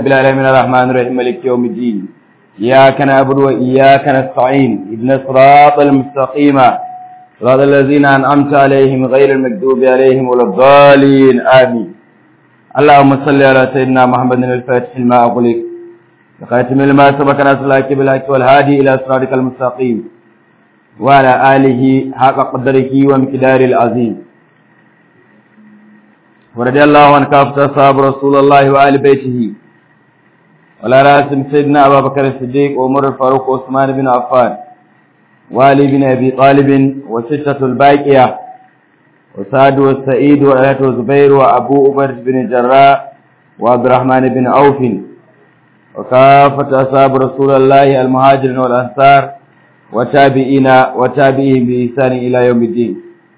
رب العالمين الرحمن الرحيم مالك يوم الدين إياك نعبد وإياك نستعين اهدنا الصراط المستقيم صراط الذين أنعمت عليهم غير المكذوب عليهم ولا الضالين آمين اللهم صل على سيدنا محمد الفاتح لما أغلق وخاتم لما سبق ناصر الحق بالحق والهادي إلى صراطك المستقيم وعلى آله حق قدره ومقداره العظيم ورضي الله عن كافة أصحاب رسول الله وآل بيته ولا راسم سيدنا أبا بكر الصديق وعمر الفاروق وعثمان بن عفان وعلي بن أبي طالب وستة الباقية وسعد والسعيد وعلات وزبير وأبو أبر بن جراء وعبد الرحمن بن عوف وكافة أصحاب رسول الله المهاجرين والأنصار وتابعين وتابعين بإحسان إلى يوم الدين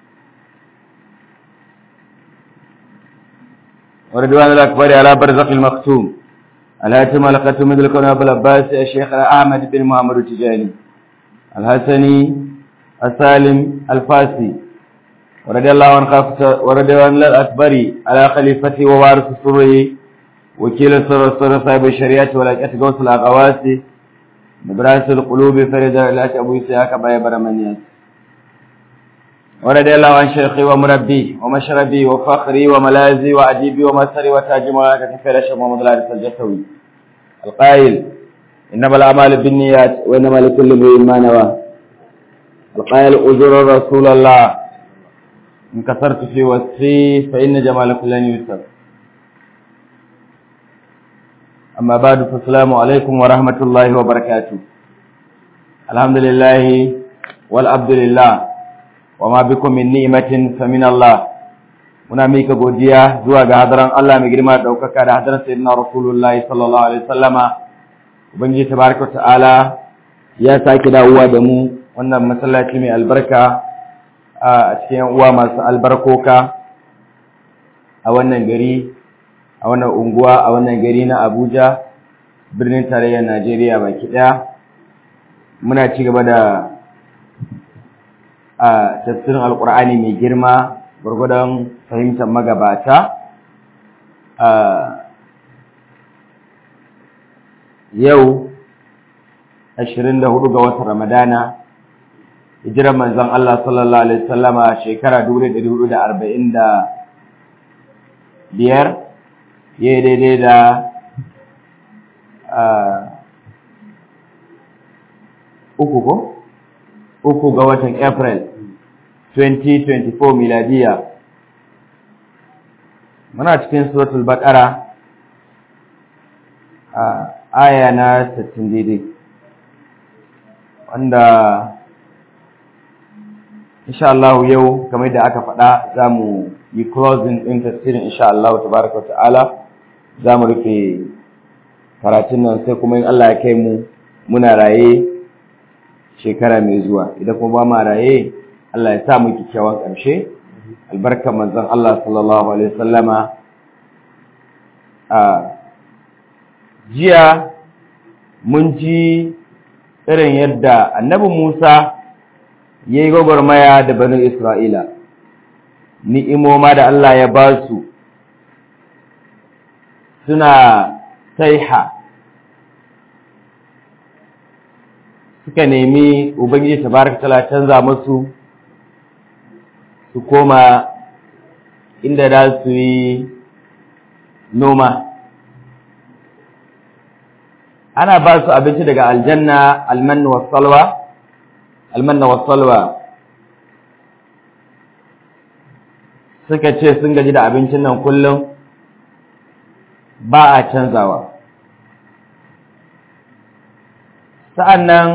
وردوان الأكبر على برزق المختوم الهاتم الختم مثل كون أبو العباس الشيخ أحمد بن محمد التجاني الحسني السالم الفاسي ورضي الله عن خافة وردوان الأكبر على خليفته ووارث سره وكيل سر سر صاحب الشريعة ولاجأت غوث الأغواسي نبراس القلوب فرد الأك أبو إسحاق باي برمانيات ورضي الله عن شيخي ومربي ومشربي وفخري وملازي وأديبي ومسري وتاج ملاكة كفير شيخ محمد العارف الجسوي القائل إنما الأعمال بالنيات وإنما لكل امرئ ما نوى القائل أزور رسول الله إن كثرت في وصفي فإن جمال كل يوسف أما بعد فالسلام عليكم ورحمة الله وبركاته الحمد لله والعبد لله وما بكم من نعمة فمن الله muna mika godiya zuwa ga hadaran Allah mai girma da daukaka da hadaran sayyidina Rasulullahi sallallahu alaihi wasallama ubangiji tabaraka ta'ala ya sake dawowa da mu wannan masallaci mai albarka a cikin uwa masu albarkoka a wannan gari a wannan unguwa a wannan gari na Abuja birnin tarayyar Najeriya baki daya muna ci gaba da a tafsirin alkur'ani mai girma gurgudan fahimtar magabata a yau 24 ga watan Ramadana hijirar manzon Allah sallallahu alaihi wasallama shekara 1445 yayi daidai da uku ko uku ga watan April 2024 miladiya muna cikin suratul baqara a aya na 60 daidai wanda insha Allah yau kamar da aka faɗa zamu yi closing din tafsirin insha Allah tabaraka ta'ala zamu rufe karatun nan sai kuma in Allah ya kai mu muna raye shekara mai zuwa idan kuma ba ma raye Allah ya sa mu kyakkyawan ƙarshe albarka manzon Allah sallallahu alaihi wasallama a jiya mun ji irin yadda annabi Musa ya yi gwagwarmaya da banu Isra'ila ni'imoma da Allah ya ba su suna taiha suka nemi ubangiji tabaraka taala canza musu su koma inda za su yi noma ana ba su abinci daga aljanna almanna wasalwa almanna wasalwa suka ce sun gaji da abincin nan kullum ba a canzawa sa'an nan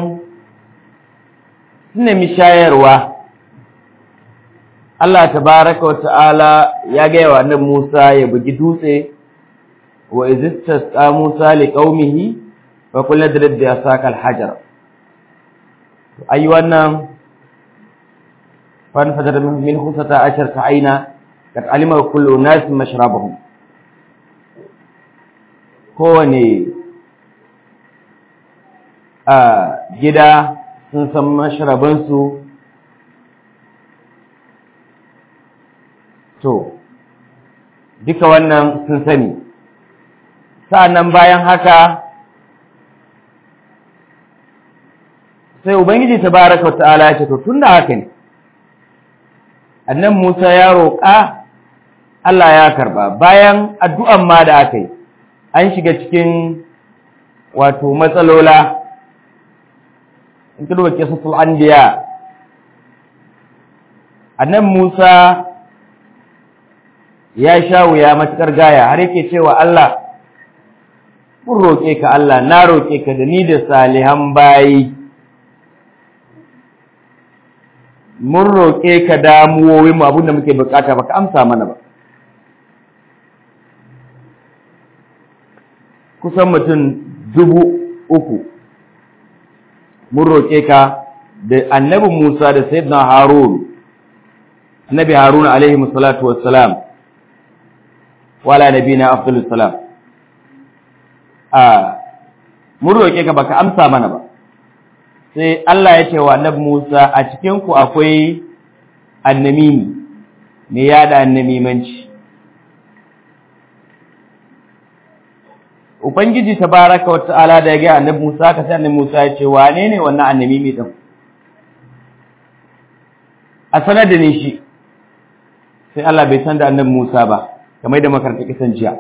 sun nemi shayarwa Allah tabaraka wa ta'ala ya gaya wa annabi Musa ya bugi dutse wa izistas ka Musa li qaumihi fa kullu dalil bi asaka al-hajar ayi wannan fan fajar min khusata ashar ka aina kad alima kullu nas mashrabahum kowane a gida sun san mashrabansu to duka wannan sun sani sa'annan bayan haka sai ubangiji tabaraka wa ta'ala ya ce to tunda haka ne annan Musa ya roƙa Allah ya karba bayan addu'an ma da aka yi an shiga cikin wato matsalola in ka duba kisatul anbiya annan Musa ya sha wuya matukar gaya har yake cewa Allah mun roƙe ka Allah na roƙe ka da ni da salihan bayi mun roƙe ka damuwoyin mu abinda muke bukata baka amsa mana ba kusan mutum dubu uku mun roƙe ka da annabi Musa da sayyidina Harun annabi Harun alaihi salatu wassalam wala nabina afdalus salam a mun roƙe ka baka amsa mana ba sai Allah ya ce wa annabi Musa a cikin ku akwai annamimi me yada annamimanci Ubangiji tabaraka wa ta'ala da ya ga annabi Musa ka sai annabi Musa ya ce wane ne wannan annamimi din a sanar da ni shi sai Allah bai san da annabi Musa ba kamar da makaranta kisan jiya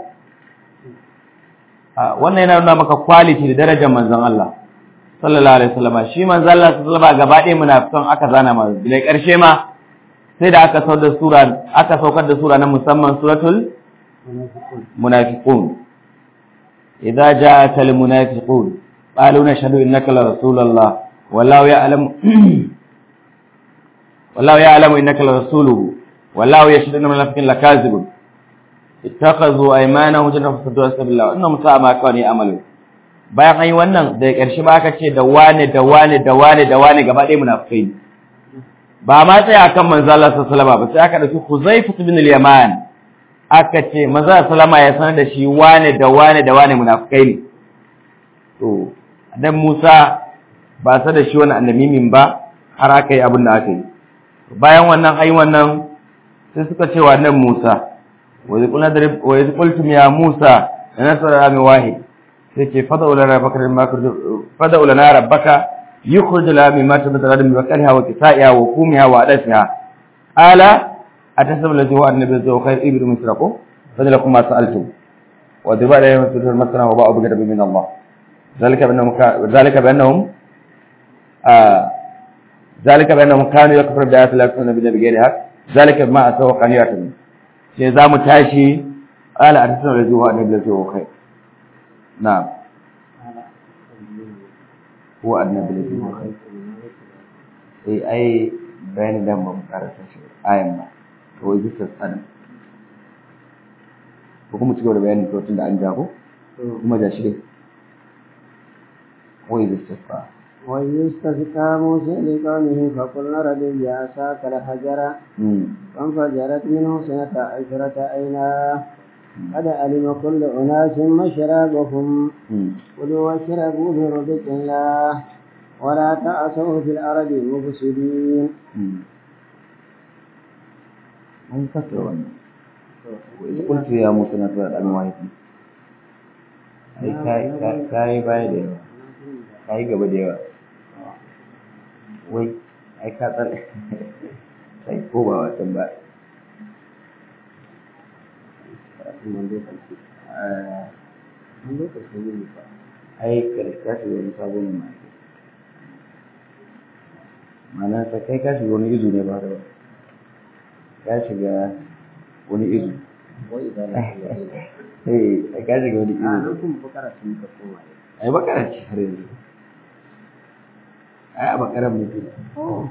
wannan yana nuna maka quality da darajar manzon Allah sallallahu alaihi wasallam shi manzon Allah sallallahu alaihi gaba ɗaya munafikan aka zana ma da ƙarshe ma sai da aka saukar da sura aka saukar da sura na musamman suratul munafiqun idza ja'aka al munafiqun qalu nashhadu innaka la rasulullah wallahu ya'lamu wallahu ya'lamu innaka la rasuluhu wallahu yashhadu annal munafiqina lakazibun ittakhadhu aymanahum jannatan fasaddu sabilillah innahum sa'a ma kanu ya'malun bayan an yi wannan daga ƙarshe ba aka ce da wane da wane da wane da wane gaba ɗaya munafikai ne ba ma tsaya akan manzo Allah sallallahu alaihi wasallam ba sai aka dauki Huzaifa ibn al-Yaman aka ce manzo sallama ya sanar da shi wane da wane da wane munafikai ne to dan Musa ba sa da shi wani annabimin ba har aka yi abin da aka yi bayan wannan ai wannan sai suka ce wa nan Musa وإذ قلنا درب وإذ قلتم يا موسى لنصر من واحد سيكي فدعوا لنا ربك فدعوا لنا ربك يخرج لنا مما تبت الأرض من بكرها وكسائها وفومها وعدسها قال أتسب الذي هو النبي ذو خير إبر مثلكم فذلكم ما سألتم وضرب عليهم مثل المسنا وباءوا بغضب من الله ذلك بأنهم ذلك بأنهم آه ذلك بأنهم كانوا يكفرون بآيات الله يكفرون بغير حق ذلك بما أتوا وكانوا يعتدون sai za mu tashi ƙala a tattalin da zuwa annabi da zuwa kai na ko annabi da zuwa kai sai ai bayanin da mu karanta shi ayan ba to wai bisa tsanin ko kuma cigaba da bayanin tun da an jago kuma da shi dai wai bisa tsanin وإذ استسقى موسى لقومه فقلنا رجل بعصاك الحجر فانفجرت منه سنة عشرة عينا قد علم كل أناس مشربهم كلوا واشربوا برزق الله ولا تعثوا في الأرض مفسدين. من فكر وإذ قلت يا موسى نتبع الأموات أي كاي كاي باي ديوا كاي gaba da yawa wai ai ka tsar sai ko ba wasan ba ai karka shi wani sabon ma mana ta kai ka shiga wani izu ne ba da ka shiga wani izu eh ka shiga wani izu ai bakara ce har yanzu ai a bakaran mutum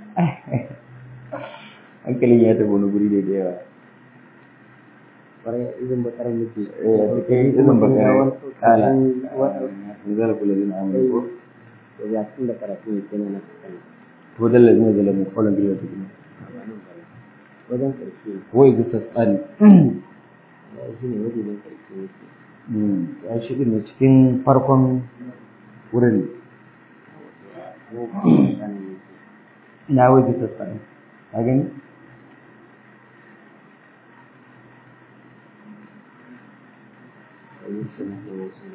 hankalin ya tafi wani guri da da yawa kwarai izin bakar muke eh a cikin izin bakaran kala zara kula zina amur ko to ya tun da karatu ne kenan na kasance to dalla zina zala mu kolon biyu ta kuma wajen karshe wai ga tsani ya shi ne wajen karshe yake ya shiga ne cikin farkon wurin na wai ga tsani ka gani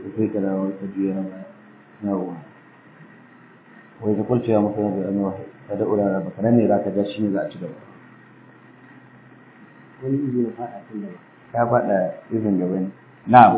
sai ka dawo ka juya na baya yawwa wai ka kulce ya muka yanzu annawa ka da urara ba kana ne za ka ja shi ne za a ci gaba wani izi na faɗa tun da ya faɗa izin gaba ne na'am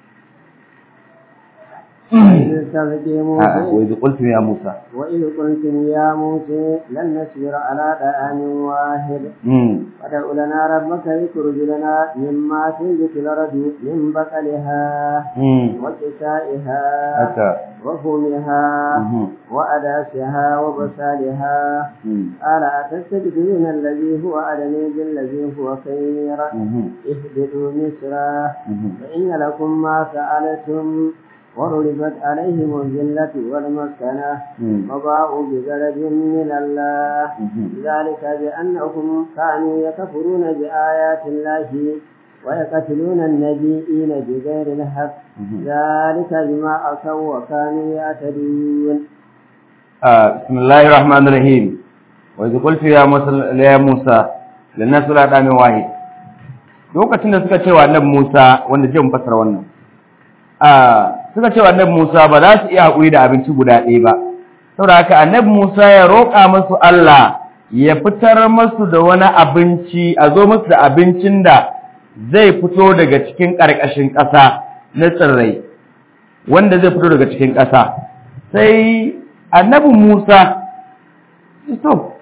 ba وإذ قلتم يا موسى وإذ قلتم يا موسى لن نصبر على طعام واحد امم فادع لنا ربك يخرج لنا مما تنبت الأرض من بقلها امم وكسائها haka وفومها mhm وأداسها وبصالها mhm قال أتستبدلون الذي هو أدنى بالذي هو خير mhm اهبطوا مصرا mhm فإن لكم ما سألتم وضربت عليهم الذلة والمسكنة mhm وباءوا بغضب من الله mhm ذلك بأنهم كانوا يكفرون بآيات الله ويقتلون النبيين بغير الحق mhm ذلك بما عصوا وكانوا يعتدون آه، بسم الله الرحمن الرحيم وإذ قلت يا موسى يا موسى لن نسل على واحد lokacin da suka cewa annabi Musa wanda zai mu fassara wannan ah suka cewa annabi Musa ba za su iya haƙuri da abinci guda ɗaya ba saboda haka annabi Musa ya roƙa musu Allah ya fitar musu da wani abinci a zo musu da abincin da zai fito daga cikin ƙarƙashin ƙasa na tsirrai wanda zai fito daga cikin ƙasa sai annabi Musa to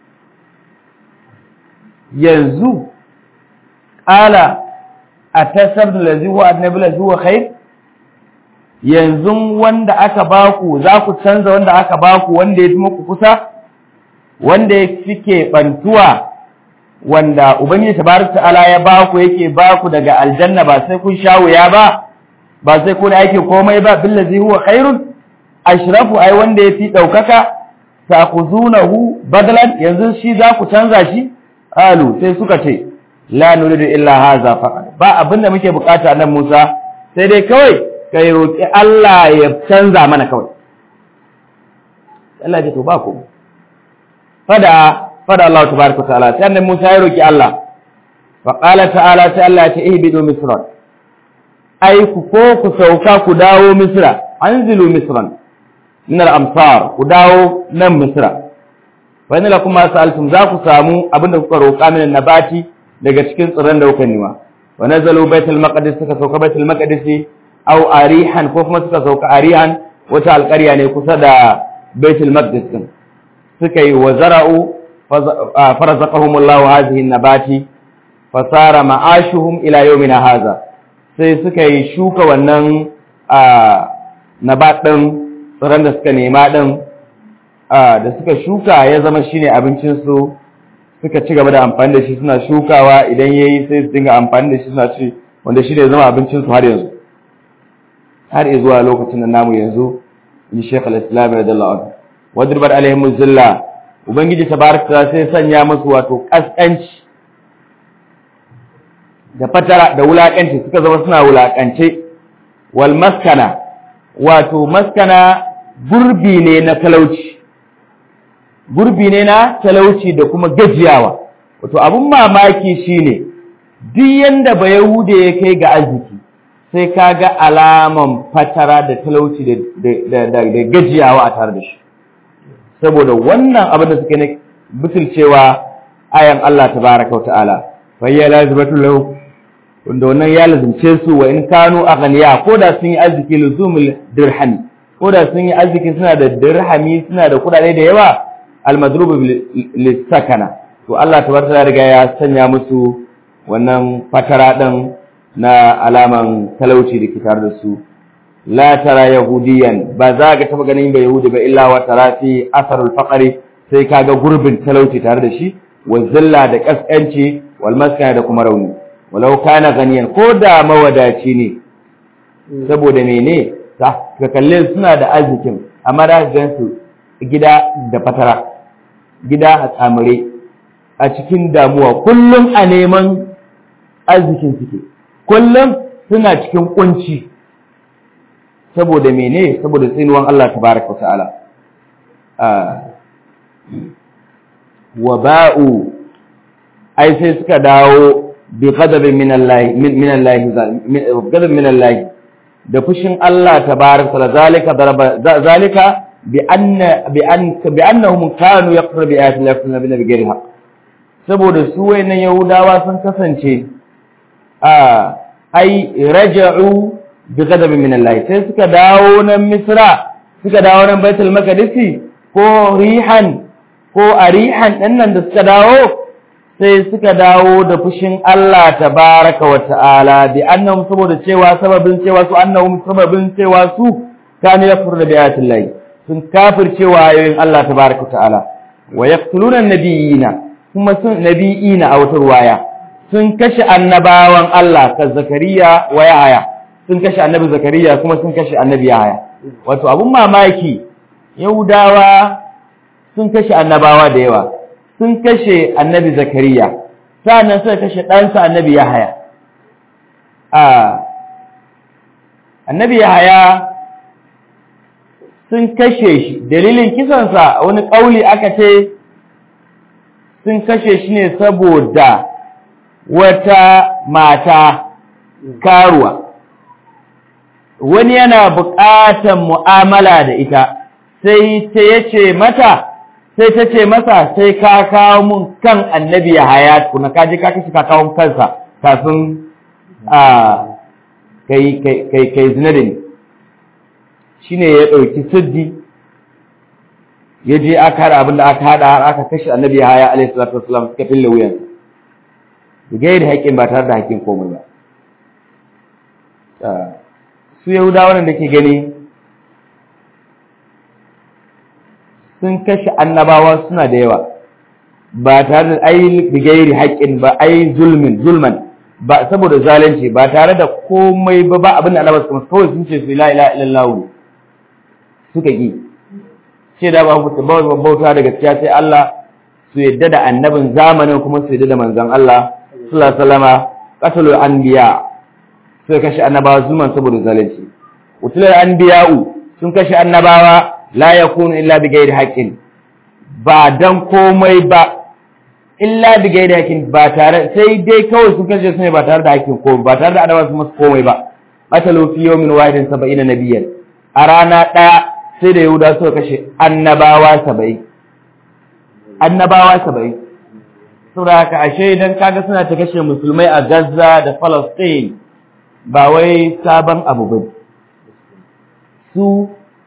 yanzu ƙala a tasar da lazi wa annabi lazi wa khair yanzu wanda aka baku za ku canza wanda aka baku wanda ya fi muku kusa wanda ya fi bantuwa wanda ubangiji tabaraka ta'ala ya baku yake baku daga aljanna ba sai kun sha wuya ba ba sai kun aiki komai ba billazi huwa khairun ashrafu ai wanda yafi daukaka ta'khuzunahu badalan yanzu shi za ku canza shi alu sai suka ce la nuridu illa hadha faqat ba abinda muke bukata nan Musa sai dai kawai kai roki Allah ya canza mana kawai Allah ya ce to ba ku fada fada Allah tabaaraka ta'ala sai annabi Musa ya roki Allah fa qala ta'ala sai Allah ya ce ihbidu misran ai ku ko ku sauka ku dawo misra anzilu misran min al-amsar ku dawo nan misra fa inna lakum ma sa'altum za ku samu abinda kuka roƙa min nabati daga cikin tsirran da kuka nima wa nazalu baitul maqdis suka sauka baitul maqdis aw arihan ko kuma suka sauka arihan wata alƙarya ne kusa da baitul maqdis din suka yi wa zara'u farazaqahumullahu hadhihi nabati fasara ma'ashuhum ila yawmina hadha sai suka yi shuka wannan nabat ɗin tsiron da suka nema ɗin da suka shuka ya zama shine abincinsu suka ci gaba da amfani da shi suna shukawa idan ya yi sai su dinga amfani da shi suna ci wanda shi ne zama abincinsu har yanzu har zuwa lokacin da namu yanzu in shekh al-islam radiyallahu anhu wadribat alaihim zilla ubangiji tabaraka sai sanya musu wato kaskanci da fatara da wulakanci suka zama suna wulakance wal maskana wato maskana gurbi ne na talauci gurbi ne na talauci da kuma gajiyawa wato abun mamaki shine duk yanda ba yahude ya kai ga arziki sai kaga alaman fatara da talauci da da da gajiyawa a tare da shi saboda wannan abin da suke ne butulcewa ayan Allah tabaraka wa ta'ala fa ya lazimatu lahu wanda wannan ya lazimce su wa in kanu aghniya ko da sun yi arziki luzumul dirhami ko da sun yi arziki suna da dirhami suna da kudade da yawa almadrubu lisakana to Allah tabaraka ya riga ya sanya musu wannan fatara din na alaman talauci da kitar da su la tara yahudiyan ba za ga taba ganin ba yahudi ba illa wa tara fi asarul faqri sai kaga gurbin talauci tare da shi wa zilla da kaskanci wal maskana da kuma rauni walau kana ganiyan ko da mawadaci ne saboda mene ka kalle suna da arzikin amma da gansu gida da fatara gida a tsamure a cikin damuwa kullum a neman arzikin suke kullum suna cikin kunci saboda mene saboda tsinuwan Allah tabaraka ta'ala wa ba'u ai sai suka dawo bi ghadabin min Allah min Allah ghadab min Allah da fushin Allah tabaraka wa zalika daraba zalika bi anna bi an bi annahum kanu yaqra bi ayati llahi bi ghairi haqq saboda su wayannan yahudawa sun kasance a ai raja'u bi ghadabin min Allah sai suka dawo nan Misra suka dawo nan Baitul Maqdis ko rihan ko arihan din nan da suka dawo sai suka dawo da fushin Allah tabaraka wa ta'ala bi annahum saboda cewa sababin cewa su annahum sababin cewa su kanu yakfuruna bi ayati Allah sun kafircewa ayoyin Allah tabaraka wa ta'ala wa yaqtuluna an-nabiyina kuma sun nabiyina a wata ruwaya sun kashe annabawan Allah ka Zakariya wa Yahaya sun kashe annabi Zakariya kuma sun kashe annabi Yahaya wato abun mamaki Yahudawa sun kashe annabawa da yawa sun kashe annabi Zakariya sannan suka kashe ɗansa annabi Yahaya a annabi Yahaya sun kashe shi dalilin kisansa wani ƙauli aka ce sun kashe shi ne saboda wata mata karuwa wani yana buƙatar mu'amala da ita sai ta yace mata sai ta ce masa sai ka kawo mun kan annabi ya haya kuna ka je ka kashi ka kawo kansa kafin a kai kai kai zina da ni shine ya ɗauki siddi ya je aka haɗa abin da aka haɗa har aka kashe annabi ya haya alaihi salatu wasalam suka fille wuyansa gai da haƙƙin ba tare da haƙƙin komai ba su yahudawa da ke gani sun kashe annabawa suna da yawa ba tare da ai bigairi haƙƙin ba ai zulmin zulman ba saboda zalunci ba tare da komai ba ba abin da annabawa suka kawai sun ce su la ilaha illallah suka ki ce da ba bauta da gaskiya sai Allah su yadda da annabin zamanin kuma su yadda da manzon Allah sallallahu alaihi wasallama qatalul anbiya sai kashe annabawa zulman saboda zalunci utulul anbiya'u sun kashe annabawa la yakunu illa bi ghairi haqqin ba dan komai ba illa bi ghairi haqqin ba tare sai dai kawai sun kashe su ne ba tare da haƙƙin komai ba tare da annabawa su musu komai ba qatalu fi yawmin wahidin 70 nabiyyan a rana daya sai da yahuda suka kashe annabawa 70 annabawa 70 saboda haka ashe idan kaga suna ta kashe musulmai a Gaza da Palestine ba wai sabon abu ba su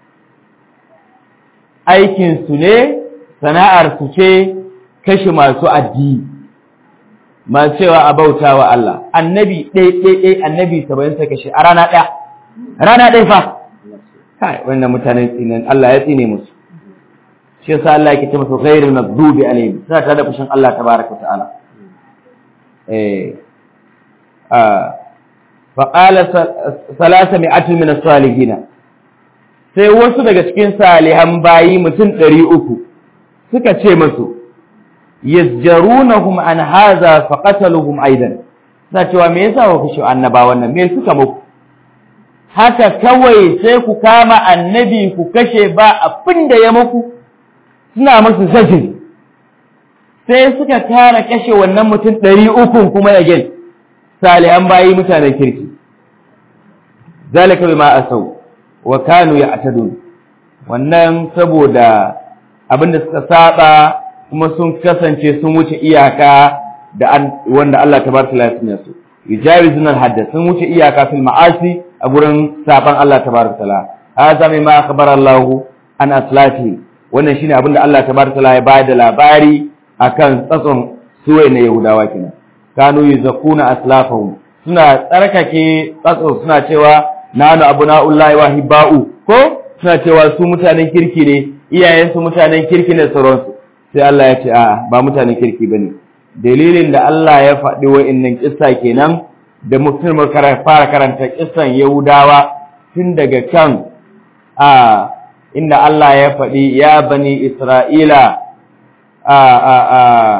aikin su ne sana'ar su ce kashe masu addini masu cewa a bauta wa Allah annabi ɗaya ɗaya ɗaya annabi saba'in sa kashe a rana ɗaya rana ɗaya fa kai wannan mutanen tsinan Allah ya tsine musu shi yasa Allah yake ce musu ghairul maghdubi alaihim suna tare da fushin Allah tabaraka ta'ala eh ah fa qala salasa mi'atun min as-salihin sai wasu daga cikin salihan bayi mutum 300 suka ce musu yazjarunahum an hadha fa qataluhum aidan suna cewa me yasa ku kashe annabawan nan me suka muku haka kawai sai ku kama annabi ku kashe ba abin da ya muku suna masu zajin sai suka tara kashe wannan mutum ɗari uku kuma ya gen salihan bayi mutanen kirki zalika bima asau wa kanu ya'tadun wannan saboda abinda suka saba kuma sun kasance sun wuce iyaka da wanda Allah tabaraka ya sanya su yujawizuna al-hadd sun wuce iyaka fil ma'asi a gurin saban Allah tabaraka taala hadha mimma akhbara Allah an aslati wannan shine abinda Allah tabaraka taala ya bayar da labari akan tsatson suwaye na Yahudawa kenan kanu yuzakuna aslafahum suna tsarkake tsatso suna cewa nanu abunaullahi wa hibba'u ko suna cewa su mutanen kirki ne iyayen su mutanen kirki ne sauransu sai Allah ya ce a ba mutanen kirki bane dalilin da Allah ya faɗi wa'annan kissa kenan da mutum fara karanta kissan Yahudawa tun daga kan a inda Allah ya faɗi ya bani Isra'ila a a a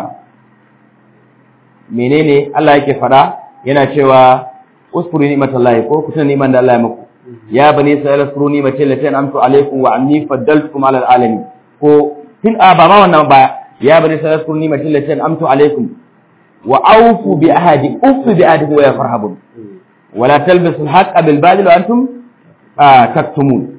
menene Allah yake faɗa yana cewa uskuru ni'matallahi ko ku tuna ni'man da Allah ya muku ya bani Isra'ila uskuru ni'mati allati an'amtu alaykum wa anni faddaltukum 'ala alamin ko tun a ba ma wannan ba ya bani Isra'ila uskuru ni'mati allati an'amtu alaykum wa awfu bi ahadi ufu bi ahadi wa ya farhabun wala talbisu al-haqqa bil batil wa antum a taktumun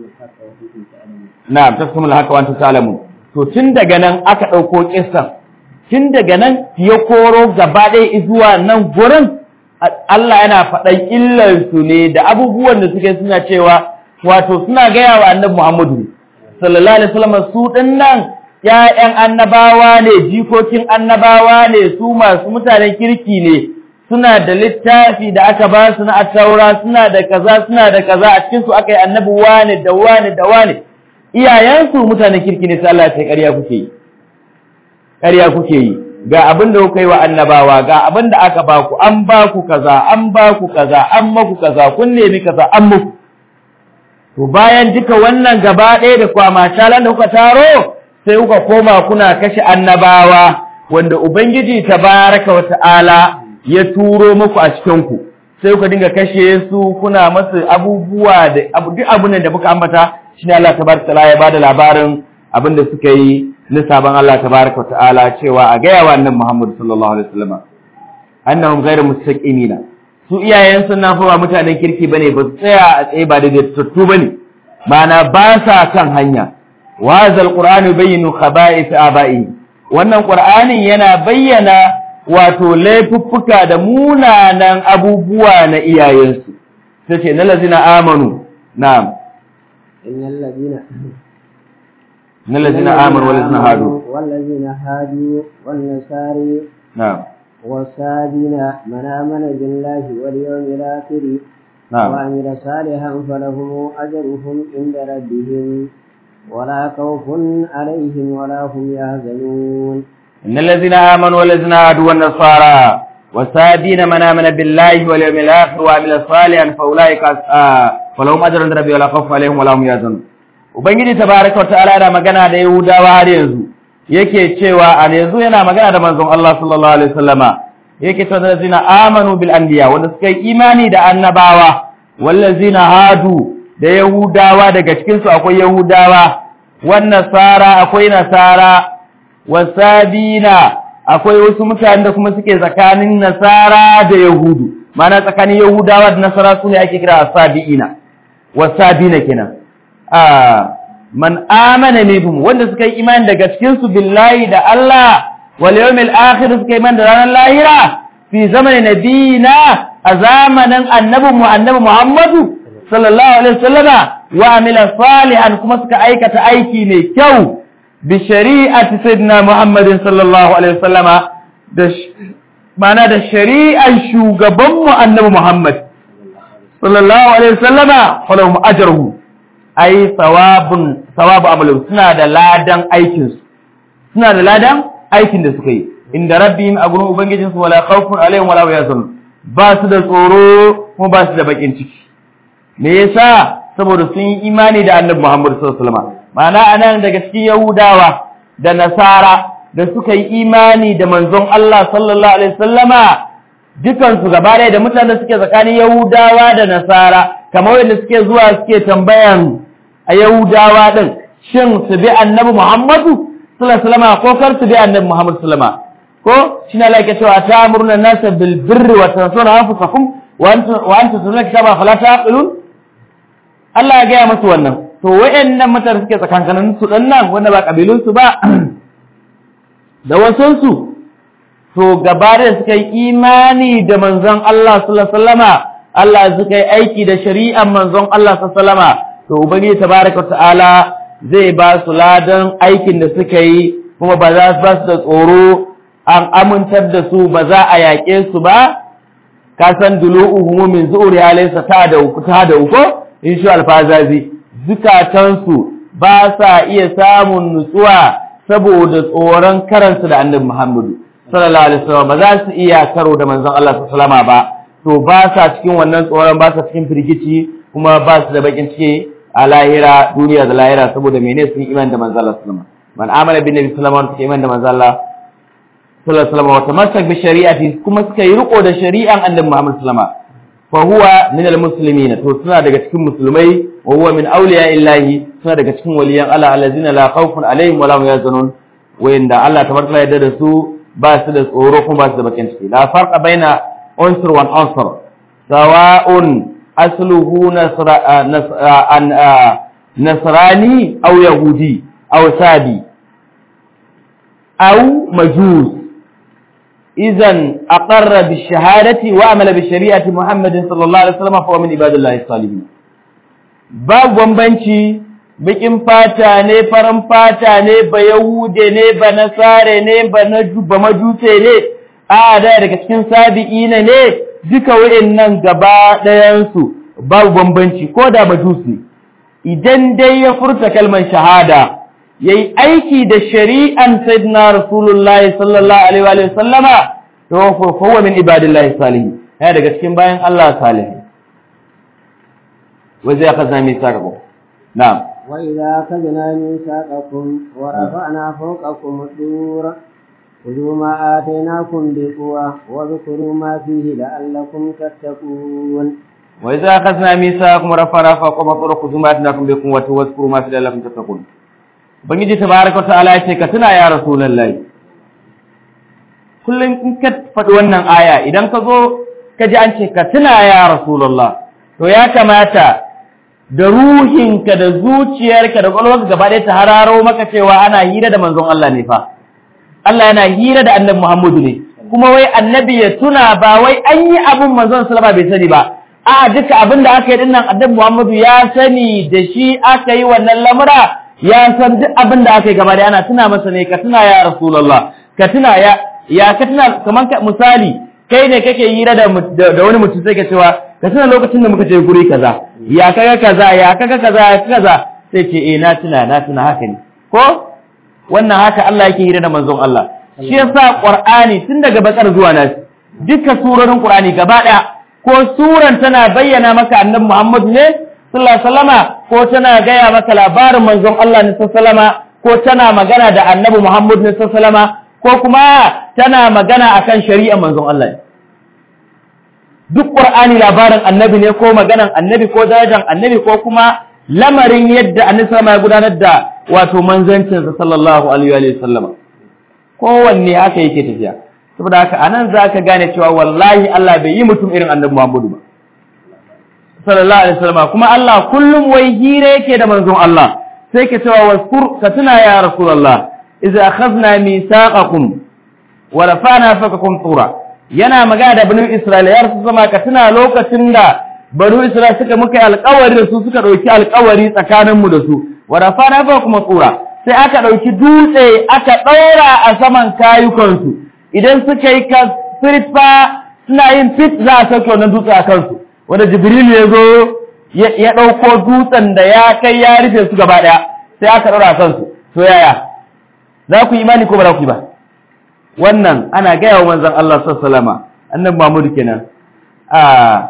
na'am taktumun haka wa antum ta'lamun to tun daga nan aka ɗauko kissan tun daga nan ya koro gaba ɗaya zuwa nan gurin Allah yana faɗan illarsu ne da abubuwan da suke suna cewa wato suna gaya wa annabi Muhammadu sallallahu alaihi wasallam su ɗin nan ‘ya'yan annabawa ne jikokin annabawa ne su masu mutanen kirki ne suna da littafi da aka ba su na attaura suna da kaza suna da kaza a cikin su aka yi annabi wane da wane da wane iyayensu mutanen kirki ne sai Allah ya ce ƙarya kuke yi ƙarya kuke yi ga abin da kuka yi wa annabawa ga abin da aka ba ku an ba ku kaza an ba ku kaza an maku kaza kun nemi kaza an muku to bayan duka wannan gaba ɗaya da kwama talan da kuka taro sai kuka koma kuna kashe annabawa wanda ubangiji tabaraka wa ta'ala ya turo muku a cikin ku sai kuka dinga kashe su kuna masu abubuwa da duk abun da muka ambata shine Allah tabaraka ta'ala ya bada labarin abin da suka yi na sabon Allah tabaraka ta'ala cewa a gaya wa annabi Muhammad sallallahu alaihi wasallam annahum ghayru mustaqimina su iyayen sun na fawa mutanen kirki bane ba su tsaya a tsaye ba da tattu bane mana ba sa kan hanya wa zal qur'anu bayyinu khaba'ith aba'i wannan qur'anin yana bayyana wato laifuffuka da munanan abubuwa na iyayensu sai ce na lazina amanu na'am innal ladina إن الذين آمنوا والذين هادوا والذين هادوا والنصارى نعم والسابين من آمن بالله واليوم الآخر نعم وعمل صالحا فلهم أجرهم عند ربهم ولا خوف عليهم ولا هم يحزنون إن الذين آمنوا والذين هادوا والنصارى والسابين من آمن بالله واليوم الآخر وعمل صالحا فأولئك آه فلهم أجر عند ربهم ولا خوف عليهم ولا هم يحزنون Ubangiji tabaraka ta'ala yana magana da Yahudawa har yanzu yake cewa a yanzu yana magana da manzon Allah sallallahu alaihi wasallama yake cewa allazina amanu bil anbiya wanda suka yi imani da annabawa wallazina hadu da Yahudawa daga cikin su akwai Yahudawa wan nasara akwai nasara wasabina akwai wasu mutane da kuma suke tsakanin nasara da yahudu ma'ana tsakanin yahudawa da nasara su ne ake kira asabiina wasabina kenan man amana minhum wanda suka yi imani daga cikin su billahi da Allah wal yawmil akhir suka yi imani da ranar lahira fi zamanin nabiyina a zamanin annabi mu annabi Muhammadu sallallahu alaihi wasallama wa amila salihan kuma suka aikata aiki mai kyau bi shari'ati sayyidina Muhammadin sallallahu alaihi wasallama da mana da shari'an shugaban mu annabi Muhammad sallallahu alaihi wasallama falahum ajruhu ai sawabun sawabu amalu suna da ladan aikin su suna da ladan aikin da suka yi inda rabbihim a gurin ubangijin su wala khawfun alaihim wala hum yahzanun ba su da tsoro kuma ba su da bakin ciki me yasa saboda sun yi imani da annabi Muhammad sallallahu alaihi wasallam ma'ana anan daga cikin yahudawa da nasara da suka yi imani da manzon Allah sallallahu alaihi wasallama dukan su gaba ɗaya da mutanen suke tsakanin yahudawa da nasara kamar wanda suke zuwa suke tambayan a Yahudawa din shin su bi Annabi Muhammadu sallallahu alaihi wasallam ko kar su bi Annabi Muhammad sallallahu alaihi wasallam ko shine Allah yake cewa ta'muruna an-nasa bil birri wa tansawna anfusakum wa antum wa antum tunziluna kitaba fala taqilun Allah ya gaya musu wannan to wayannan mutane suke tsakankanin su dan nan wanda ba kabilun su ba da wasun su to gaba da suka yi imani da manzon Allah sallallahu alaihi wasallama Allah suka yi aiki da shari'ar manzon Allah sallallahu alaihi wasallama to ubangiji tabaraka ta'ala zai ba su ladan aikin da suka yi kuma ba za su ba su da tsoro an amintar da su ba za a yaƙe su ba ka san dulu'uhum min zu'ri alaysa ta da uku ta da uku in sha alfazazi zukatan su ba sa iya samun nutsuwa saboda tsoron karansu da annabi Muhammadu sallallahu alaihi wasallam ba za su iya karo da manzon Allah sallallahu alaihi wasallam ba to ba sa cikin wannan tsoron ba sa cikin firgici kuma ba su da bakin ciki a lahira duniya da lahira saboda mene sun iman da manzo Allah sallallahu alaihi wasallam man amana bin nabi sallallahu alaihi wasallam iman da manzo Allah sallallahu alaihi wasallam wa tamassak bi shari'ati kuma suka yi riko da shari'an annabi Muhammad sallallahu alaihi wasallam fa huwa min almuslimin to suna daga cikin musulmai wa huwa min awliya illahi suna daga cikin waliyan Allah allazina la khawfun alaihim wa la hum yahzanun wanda Allah tabaraka ya yarda da su ba su da tsoro kuma ba su da bakin ciki la farqa baina unsur wa unsur sawa'un asluhu nasrani aw yahudi aw sabi aw majus idan aqarra bi shahadati wa amala bi shari'ati muhammadin sallallahu alaihi wasallam fa min ibadillahi salihin babu bambanci bikin fata ne farin fata ne ba yahude ne ba nasare ne ba ba majuse ne a da daga cikin sabi'ina ne duka wa'annan gaba ɗayansu babu bambanci ko da majus ne idan dai ya furta kalmar shahada yayi aiki da shari'an sayyidina rasulullahi sallallahu alaihi wa sallama to fa huwa min ibadillahi salihin ya daga cikin bayan Allah salihin wa zai kaza mi sakaku na'am وإذا أخذنا ميثاقكم ورفعنا فوقكم الطور خذوا ما آتيناكم بقوة واذكروا ما فيه لعلكم تتقون وإذا أخذنا ميثاقكم ورفعنا فوقكم الطور خذوا ما آتيناكم بقوة واذكروا ما فيه لعلكم تتقون Ubangiji tabaraka ta'ala ya ce ka tuna ya Rasulullahi kullum in ka faɗi wannan aya idan ka zo ka ji an ce ka tuna ya Rasulullah to ya kamata da ruhinka da zuciyarka da ƙwaƙwalwarka gaba ɗaya ta hararo maka cewa ana hira da manzon Allah ne fa Allah yana hira da annabi Muhammadu ne kuma wai annabi ya tuna ba wai an yi abin manzon sallama bai sani ba a duka abin da aka yi dinnan annabi Muhammadu ya sani da shi aka yi wannan lamura ya san duk abin da aka yi gaba da ana tuna masa ne ka tuna ya rasulullah ka tuna ya ya ka tuna kamar misali kai ne kake hira da da wani mutum sai ka cewa ka tuna lokacin da muka je guri kaza ya kaga kaza ya kaga kaza ya kaza sai ce eh na tuna na tuna haka ne ko wannan haka Allah yake hira da manzon Allah shi yasa Qur'ani tun daga bakar zuwa nas duka surorin Qur'ani gaba daya ko suran tana bayyana maka annabi Muhammad ne sallallahu alaihi wasallama ko tana gaya maka labarin manzon Allah ne sallallahu alaihi wasallama ko tana magana da annabi Muhammad ne sallallahu alaihi wasallama ko kuma tana magana akan shari'ar manzon Allah ne duk Qur'ani labarin annabi ne ko maganan annabi ko darajar annabi ko kuma lamarin yadda annabi sama ya gudanar da wato manzancinsa sallallahu alaihi wa sallam kowanne haka yake tafiya saboda haka anan zaka gane cewa wallahi Allah bai yi mutum irin annabi Muhammadu ba sallallahu alaihi wasallam kuma Allah kullum wai hira yake da manzon Allah sai ke cewa waskur ka tuna ya rasulullah idza akhadna mithaqakum wa rafa'na fakakum tura yana magana da banu Isra'ila ya rasu zama ka tuna lokacin da banu Isra'ila suka muka yi alƙawari da su suka ɗauki alƙawari tsakaninmu da su wa rafana fa kuma tsura sai aka ɗauki dutse aka ɗaura a saman kayukansu idan suka yi ka fa suna yin fit za a sauke wannan dutse a kansu wanda Jibril ya zo ya ɗauko dutsen da ya kai ya rufe su gaba ɗaya sai aka ɗaura a kansu to yaya za ku yi imani ko ba za ku yi ba wannan ana gaya wa manzon Allah sallallahu alaihi wasallam annabi Muhammad kenan a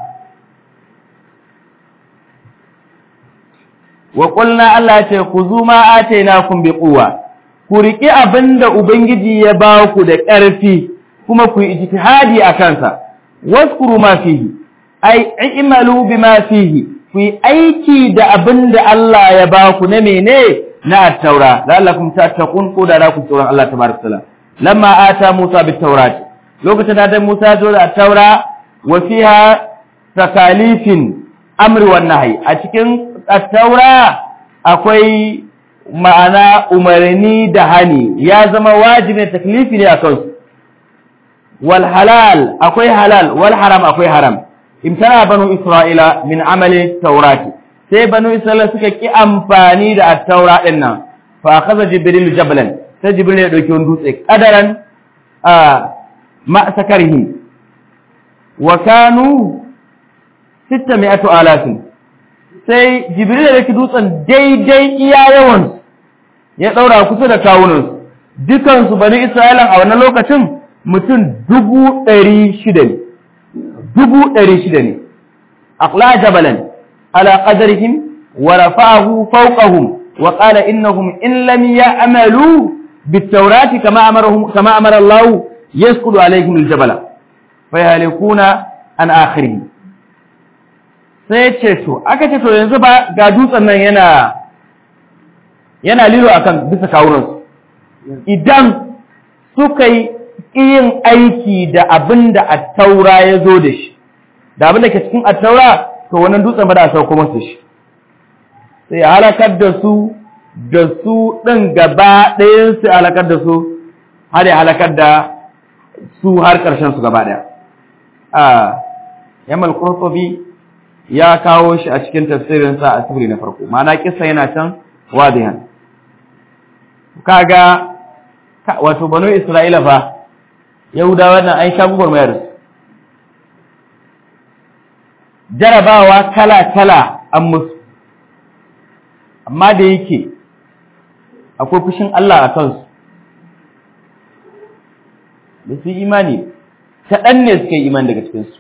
wa qulna Allah ce ku zuma atainakum bi quwwa ku riki abinda ubangiji ya ba ku da ƙarfi kuma ku yi ijtihadi a kansa waskuru ma fihi ai i'malu bima fihi ku yi aiki da abinda Allah ya ba ku na mene na at-taura la'allakum tattaqun ko da ku tsoron Allah tabaraka taala lamma ata Musa bit tawrat lokacin da Musa zo da at-taura wa fiha takalifin amri wan nahyi a cikin at-taura akwai ma'ana umarni da hani ya zama wajibi taklifi ne akan su wal halal akwai halal wal haram akwai haram imtana banu isra'ila min amali taurati sai banu isra'ila suka ki amfani da at-taura din nan fa akhadha jibril jablan sai jibril ya dauki wani dutse kadaran a ma sakarihi wa kanu 600 alafin sai jibril ya dauki dutsen daidai iya yawan ya daura kusa da kawunan dukan su bani isra'ila a wannan lokacin mutum dubu ɗari shida ne dubu ɗari shida ne aqla jabalan ala qadarihim wa rafa'ahu fawqahum wa qala innahum in lam ya'malu bit-taurati kama amarahum kama amara Allah yasqudu alaihim al-jabala fayalikuna an akhirih sai ce to aka ce to yanzu ba ga dutsen nan yana yana lilo akan bisa kawunansu idan suka yi yin aiki da abin da attaura ya zo da shi da abin da ke cikin attaura to wannan dutsen ba da sauko masu shi sai halakar da su da su ɗin gaba ɗayan su halakar da su har ya halakar da su har ƙarshen su gaba ɗaya a yamal qurtubi ya kawo shi a cikin tafsirinsa a sifiri na farko ma'ana kisa yana can wadihan kaga wato banu isra'ila fa yahudawa nan an sha gugurmayar su jarabawa kala-kala an musu amma da yake akwai fushin Allah a kansu da su imani kaɗan ne suka yi imani daga cikinsu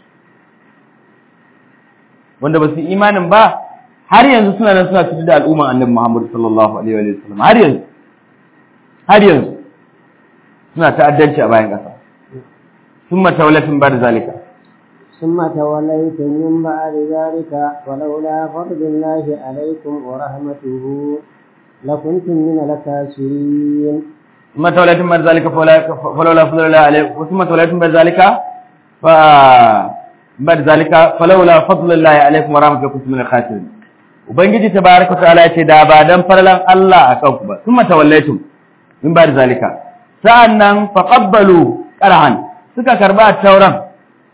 wanda ba su imanin ba har yanzu suna nan suna cutar da al'umman annabi Muhammad sallallahu alaihi wa sallam har yanzu har yanzu suna ta'addanci a bayan ƙasa sun matawalatin ba da zalika ثم توليتم من بعد ذلك ولولا فضل الله عليكم ورحمته لكنتم من الكافرين ثم توليتم بعد ذلك فلولا فضل الله عليكم ثم توليتم بعد ذلك ف بعد ذلك فلولا فضل الله عليكم ورحمته لكنتم من الخاسرين ubangiji tabaraka ta'ala ya ce da ba dan farlan Allah akan ku ba thumma tawallaytum min ba'd zalika sa'annan faqabbalu qarhan suka karba tauran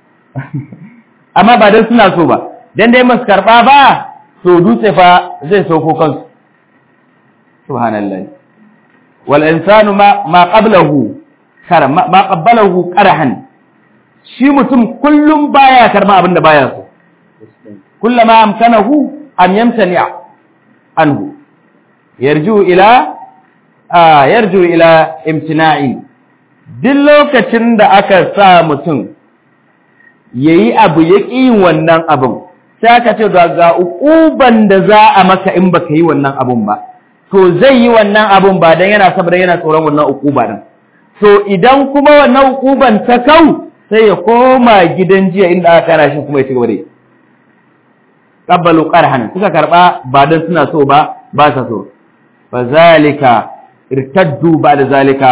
amma ba dan suna so ba dan dai masu karba ba to dutse fa zai sauko kansu subhanallahi wal insanu ma ma qablahu kar ma qabbalahu qarhan shi mutum kullum baya karba abin da baya so kullama amkanahu an yamtani anhu yarju ila yarju ila imtina'i duk lokacin da aka sa mutum yayi abu ya ƙi wannan abin sai aka ce ga uquban da za a maka in baka yi wannan abun ba to zai yi wannan abun ba dan yana saboda yana tsoron wannan uquba din to idan kuma wannan uquban ta kau sai ya koma gidan jiya inda aka kana shi kuma ya ci gaba da yi qabbalu qarhan suka karba ba dan suna so ba ba sa so fa zalika irtaddu ba'da zalika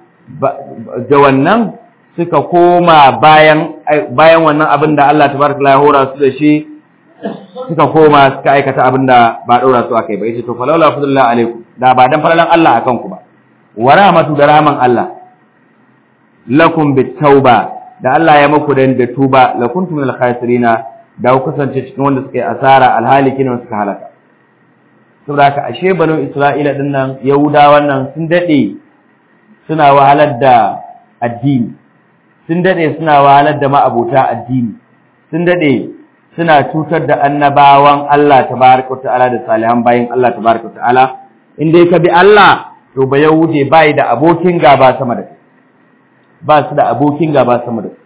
da wannan suka koma bayan bayan wannan abin da Allah tabaraka ya hora su da shi suka koma suka aikata abin da ba daura su akai ba yace to falawla fadlullah alaikum da ba dan falalan Allah akan ku ba wa rahmatu da rahman Allah lakum bitauba da Allah ya muku dan da tuba lakuntum minal khasirina da ku kasance cikin wanda suka yi asara alhaliki ne suka halaka saboda haka ashe banu Isra'ila din nan Yahuda wannan sun dade suna wahalar da addini sun dade suna wahalar da ma'abota addini sun dade suna cutar da annabawan Allah tabaraka ta'ala da salihan bayin Allah tabaraka ta'ala in dai ka bi Allah to ba Yahude bai da abokin gaba sama da kai ba su da abokin gaba sama da kai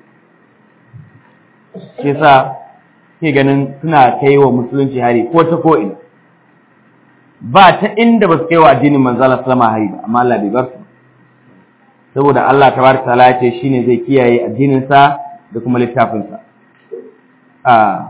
shi yasa ke ganin suna kai wa musulunci hari ko ta ko ina ba ta inda ba su kai wa addinin manzala sallama hari ba amma Allah bai bar su saboda Allah tabaraka taala ya ce shine zai kiyaye addinin sa da kuma littafin sa a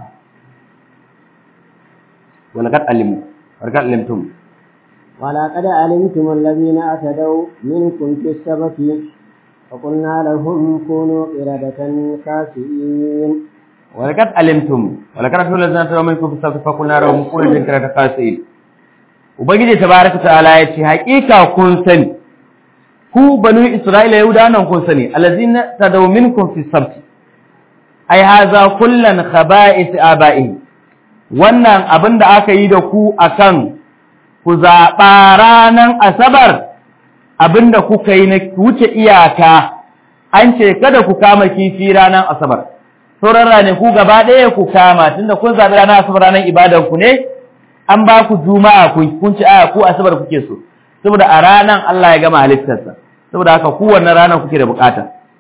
walaqad alimu walaqad alimtum ولقد علمتم الذين اعتدوا منكم في السبت فقلنا لهم كونوا قردة خاسئين ولقد علمتم ولقد رسول الذين تدعوا منكم في السبت فقلنا لهم كونوا قردة خاسئين ubangiji tabaraka ta'ala ya ce haƙiƙa kun sani ku banu isra'ila yahuda nan kun sani allazina tadaw minkum fi sabti ai haza kullan khaba'is aba'i wannan abin da aka yi da ku akan ku zaɓa ranan asabar abin da kuka yi na wuce iyaka an ce kada ku kama kifi ranan asabar sauran rane ku gaba ɗaya ku kama tunda kun zaɓi ranar asabar ranar ibadan ku ne an ba ku juma'a kun ci aya ku asabar kuke so saboda a ranan Allah ya gama halittarsa saboda haka ku wannan ranar kuke da bukata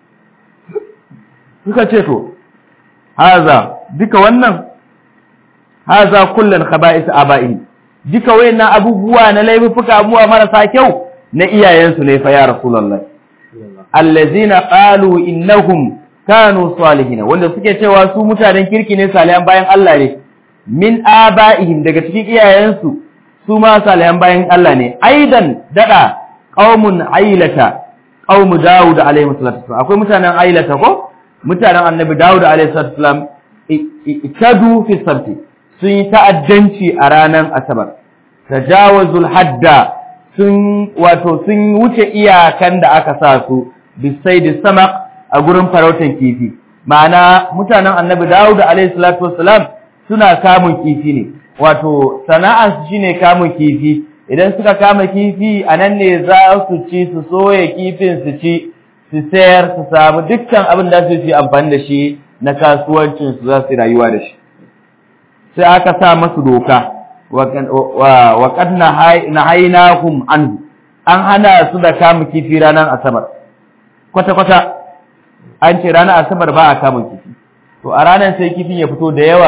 suka ce to haza duka wannan haza kullun khaba'is aba'i duka wayannan abubuwa na laifuka abubuwa marasa kyau na iyayensu ne fa ya rasulullah allazina qalu innahum kanu salihin wanda suke cewa su mutanen kirki ne salihan bayan Allah ne min aba'ihim daga cikin iyayensu su ma salihan bayan Allah ne aidan dada qaumun ailata qaumu daud alaihi salatu wasallam akwai mutanen ailata ko mutanen annabi daud alaihi salatu wasallam ikadu fi sabti sun yi ta'addanci a ranar asabar tajawazul hadda sun wato sun wuce iyakan da aka sa su bisai da sama a gurin farautan kifi ma'ana mutanen annabi dawud alaihi salatu wassalam suna kamun kifi ne wato sana'ar su shine kamun kifi idan suka kama kifi anan ne za su ci su soya kifin su ci su sayar su samu dukkan abin da su yi amfani da shi na kasuwancin su za su rayuwa da shi sai aka sa masu doka wa qad nahaynahum anhu an hana su da kama kifi ranar asabar kwata kwata an ce ranar asabar ba a kama kifi to a ranar sai kifin ya fito da yawa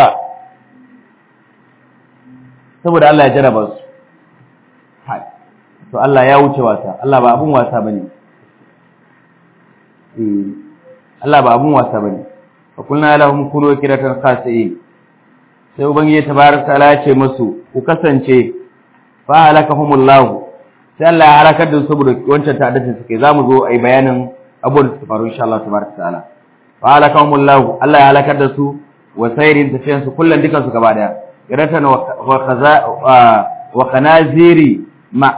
saboda Allah ya jaraba su to Allah ya wuce wasa Allah ba abun wasa bane Allah ba abun wasa bane fa kulna lahum kunu kiratan khasi'in sai ubangiji tabaraka ta'ala ya ce musu ku kasance fa halakahumullahu sai Allah ya halakar da su saboda wancan ta'addacin suke zamu zo ai bayanin abubuwan da suka faru insha Allah tabaraka ta'ala fa halakahumullahu Allah ya halakar da su wa sayrin tafiyan su kullun dukan su gaba daya kiratan wa khaza wa khanaziri ma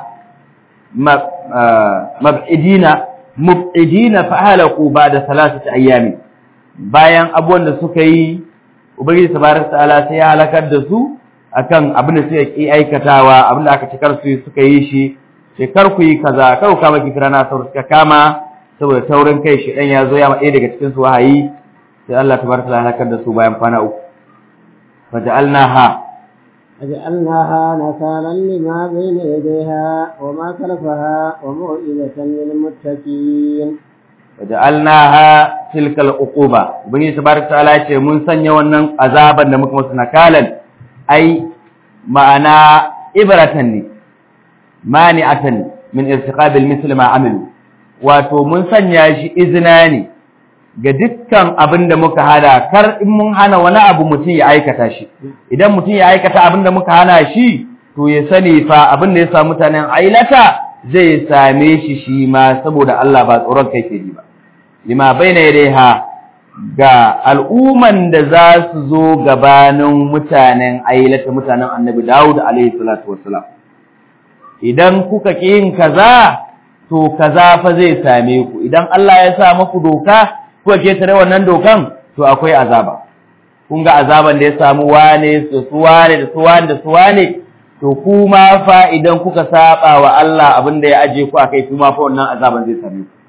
mab'idina mub'idina fa halaku ba'da salasati ayyamin bayan abubuwan da suka yi ubangiji tabaraka ta'ala sai ya halakar da su akan abin da suka yi aikatawa abin da aka cikar su suka yi shi sai kar ku yi kaza kar ku kama kifira na saboda suka kama saboda taurin kai shi dan ya zo ya ma ɗaya daga cikin su wahayi sai Allah tabaraka ta'ala halakar da su bayan kwana uku faja'alnaha فجعلناها نكالا لما بين يديها وما خلفها وموئلة للمتقين waja'alnaha tilkal uquba ubangiji tabaraka ta'ala ce mun sanya wannan azaban da muka musu nakalan ai ma'ana ibratan ne mani'atan min irtiqabil misli ma amilu wato mun sanya shi izina ne ga dukkan abin da muka hada kar in mun hana wani abu mutum ya aikata shi idan mutum ya aikata abin da muka hana shi to ya sani fa abin da ya samu mutanen ailata zai same shi shi ma saboda Allah ba tsoron kai ke ji ba lima baina yadaiha ga al'umman da za su zo gabanin mutanen ailata mutanen annabi Dawud alaihi salatu wassalam idan kuka ki yin kaza to kaza fa zai same ku idan Allah ya sa muku doka kuka ke tare wannan dokan to akwai azaba kun ga azaban da ya samu wane su su wane da su wane da su wane to kuma fa idan kuka saba wa Allah abin da ya aje ku akai kuma fa wannan azaban zai same ku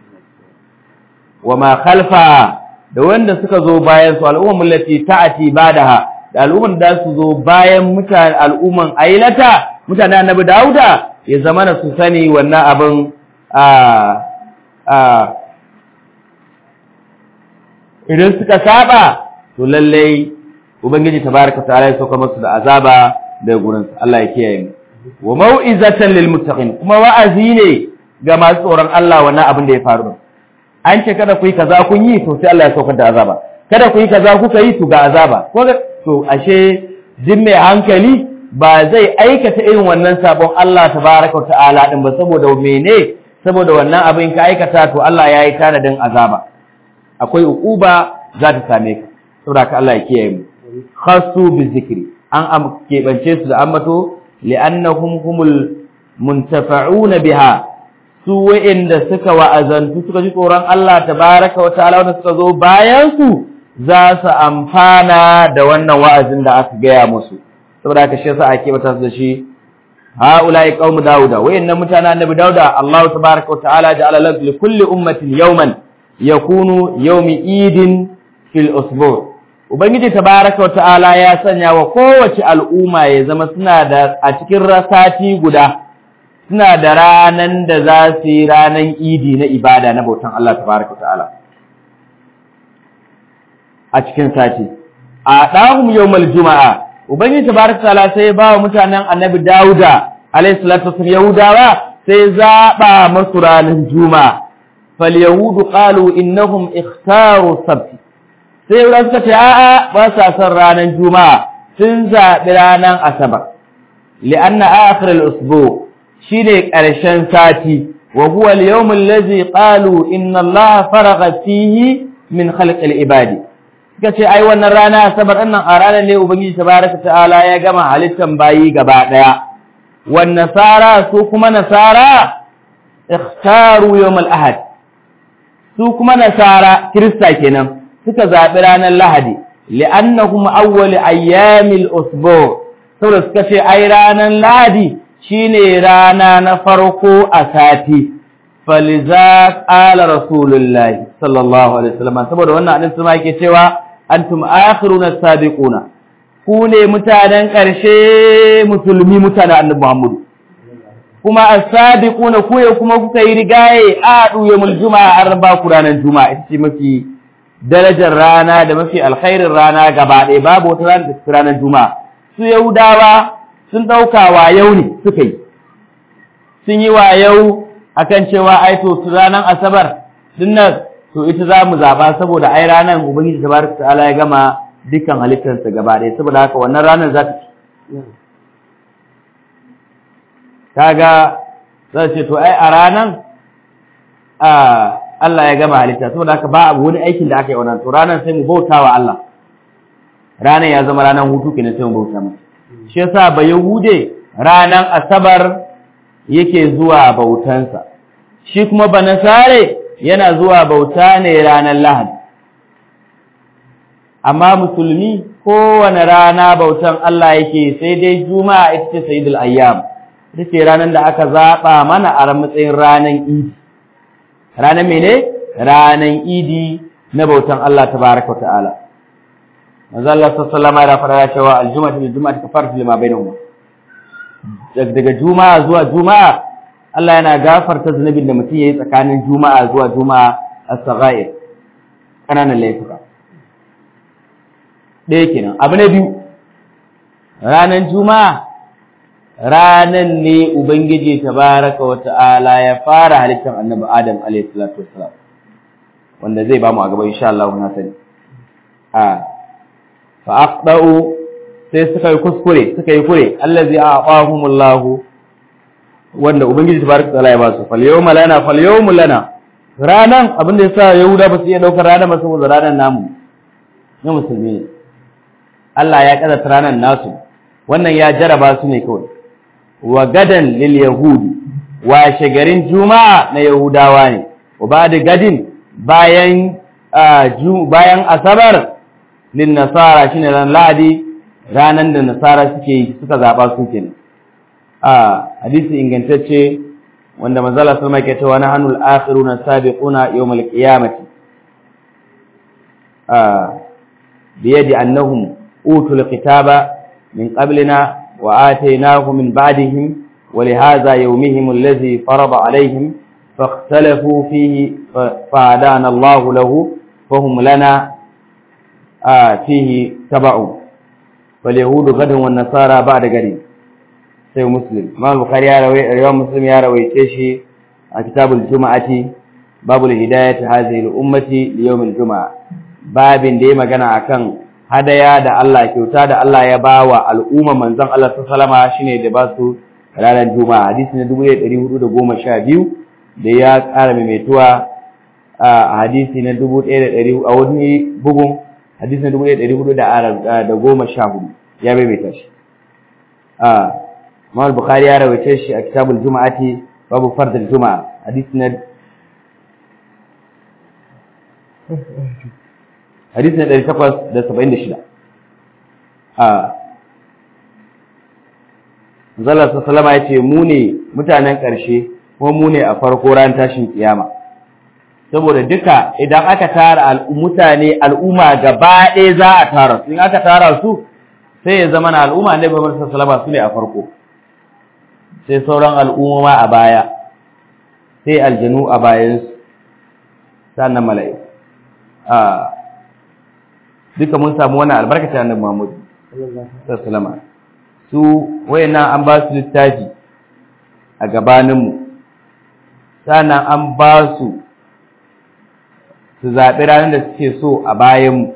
wama khalfa da wanda suka zo bayan su al'umman millati ta'ati badaha da al'umman da su zo bayan mutane al'umman ailata mutane annabi dauda ya zamana su sani wannan abin a a idan suka saba to lallai ubangiji tabaraka ta'ala ya sauka musu da azaba daga gurin Allah ya kiyaye mu wa mau'izatan lil muttaqin kuma wa'azi ne ga masu tsoron Allah wannan abin da ya faru an ce kada ku yi kaza kun yi to sai Allah ya saukar da azaba kada ku yi kaza kuka yi to ga azaba ko to ashe jin mai hankali ba zai aikata irin wannan sabon Allah tabaraka ta'ala din ba saboda mene saboda wannan abin ka aikata to Allah ya yi tanadin azaba akwai uquba za ta same ka saboda ka Allah ya kiyaye mu khassu bi zikri an keɓance su da ambato li'annahum humul muntafa'una biha su wa'inda suka wa'azantu suka ji tsoron Allah tabaraka wa ta'ala wanda suka zo bayan su za su amfana da wannan wa'azin da aka gaya musu saboda haka shi yasa ake bata su da shi haula'i qaumu dauda wayannan mutanen annabi dauda Allah tabaraka wa ta'ala ja'ala lahu li kulli ummatin yawman yakunu yawmi idin fil usbu' ubangiji tabaraka wa ta'ala ya sanya wa kowace al'umma ya zama suna da a cikin rasati guda suna da ranan da za su yi ranan idi na ibada na bautan Allah tabaraka wa ta'ala a cikin sati a ɗahum yawmal juma'a ubangiji tabaraka wa ta'ala sai ba wa mutanen annabi dauda alayhi salatu wasallam yahudawa sai zaba masu ranan juma'a fal yahudu qalu innahum ikhtaru sabti sai wurin suka ce a'a ba sa son ranar juma'a sun zaɓi ranar asabar li'anna akhir al-usbu shine ƙarshen sati wa huwa al-yawm allazi qalu inna allaha faragha fihi min khalq al-ibadi suka ce ai wannan rana asabar ɗin nan a ranar ne ubangiji tabaraka ta'ala ya gama halittan bayi gaba ɗaya wan nasara su kuma nasara ikhtaru yawm al-ahad su kuma nasara kirista kenan suka zaɓi ranar lahadi li'annahum awwal ayyamil usbu saboda suka ce ai ranar lahadi shine rana na farko a sati faliza qala rasulullahi sallallahu alaihi wasallam saboda wannan hadin sama yake cewa antum akhiruna sabiquna ku ne mutanen ƙarshe musulmi mutanen annabi Muhammadu kuma as-sabiquna ku ne kuma kuka yi rigaye a yawmul juma'a an ba ku ranar juma'a ita ce mafi darajar rana da mafi alkhairin rana gaba ɗaya babu wata rana da ranar juma'a su yahudawa sun ɗauka wa yau ne suka yi sun yi wa yau akan cewa ai to ranar asabar dinnan to ita za mu zaɓa saboda ai ranar ubangiji tabaraka ta'ala ya gama dukkan halittarsa gaba ɗaya saboda haka wannan ranar za ta ci kaga za ce to ai a ranar Allah ya gama halitta saboda haka ba abu wani aikin da aka yi wannan to ranar sai mu bauta wa Allah ranar ya zama ranar hutu kenan sai mu bauta masa shi yasa ba yahude ranar asabar yake zuwa bautansa shi kuma ba nasare yana zuwa bauta ne ranar lahadi amma musulmi kowane rana bautan Allah yake sai dai juma'a ita ce sayyidul ayyam ita ce ranar da aka zaɓa mana a matsayin ranar idi ranar mene ranar idi na bautan Allah tabaraka wa ta'ala manzo Allah sallallahu alaihi wa sallam cewa aljum'atu bil jum'ati kafaratu lima bainahuma daga juma'a zuwa juma'a Allah yana gafarta zunubin da mutum yayi tsakanin juma'a zuwa juma'a as-saghair kananan laifuka ɗaya kenan abu na biyu ranar juma'a ranan ne ubangiji tabaraka wa ta'ala ya fara halittar annabi adam alayhi salatu wassalam wanda zai ba mu a gaba insha Allah na sani a fa aqdau sai suka yi kuskure suka yi kure allazi a'ahumullahu wanda ubangiji tabaraka ta'ala ya ba su fal yawma lana fal yawmu lana ranan abinda yasa yahuda ba su iya daukar ranan ba saboda ranan namu na musulmi ne Allah ya kaddata ranan nasu wannan ya jaraba su ne kawai wa gadan lil yahudi wa shagarin juma'a na yahudawa ne wa ba'da gadin bayan bayan asabar lin nasara shine ran ladi ranan da nasara suke suka zaba su kenan a hadisi ingantacce wanda manzala sallama ke cewa na hanul akhiruna sabiquna yawmal qiyamati a biyadi annahum utul kitaba min qablina wa atainahu min ba'dihim ولهذا يومهم الذي فرض عليهم فاختلفوا فيه فهدانا الله له فهم لنا آه فيه تبع فاليهود غدا والنصارى بعد غد sai muslim imam bukhari ya rawai imam muslim ya rawaice shi a kitabul juma'ati babul hidayati hadhihi al ummati li yawm al juma'a babin da ya magana akan hadaya da Allah kyauta da Allah ya bawa al'umma manzon Allah sallallahu alaihi shine da ba su ranar juma'a hadisi na 1412 da ya ƙara maimaituwa a hadisi na 1100 a wani bugun hadisi na 1414 ya maimaita shi Imam Bukhari ya rawaita shi a Kitabul Juma'ati babu fardul Juma'a hadisi na hadisi na 876 a Zalla sallama ya ce mu ne mutanen ƙarshe kuma mu ne a farko ran tashin kiyama saboda duka idan aka tara mutane al'umma gaba ɗaya za a tara su in aka tara su sai ya zama na al'umma ne babar sallama su ne a farko sai sauran al'umma a baya sai aljanu a bayansu sannan mala'iku a duka mun samu wannan albarkacin annabi Muhammad sallallahu su wayannan an ba su littafi a gabaninmu sannan an ba su su zaɓi ranar da suke so a bayanmu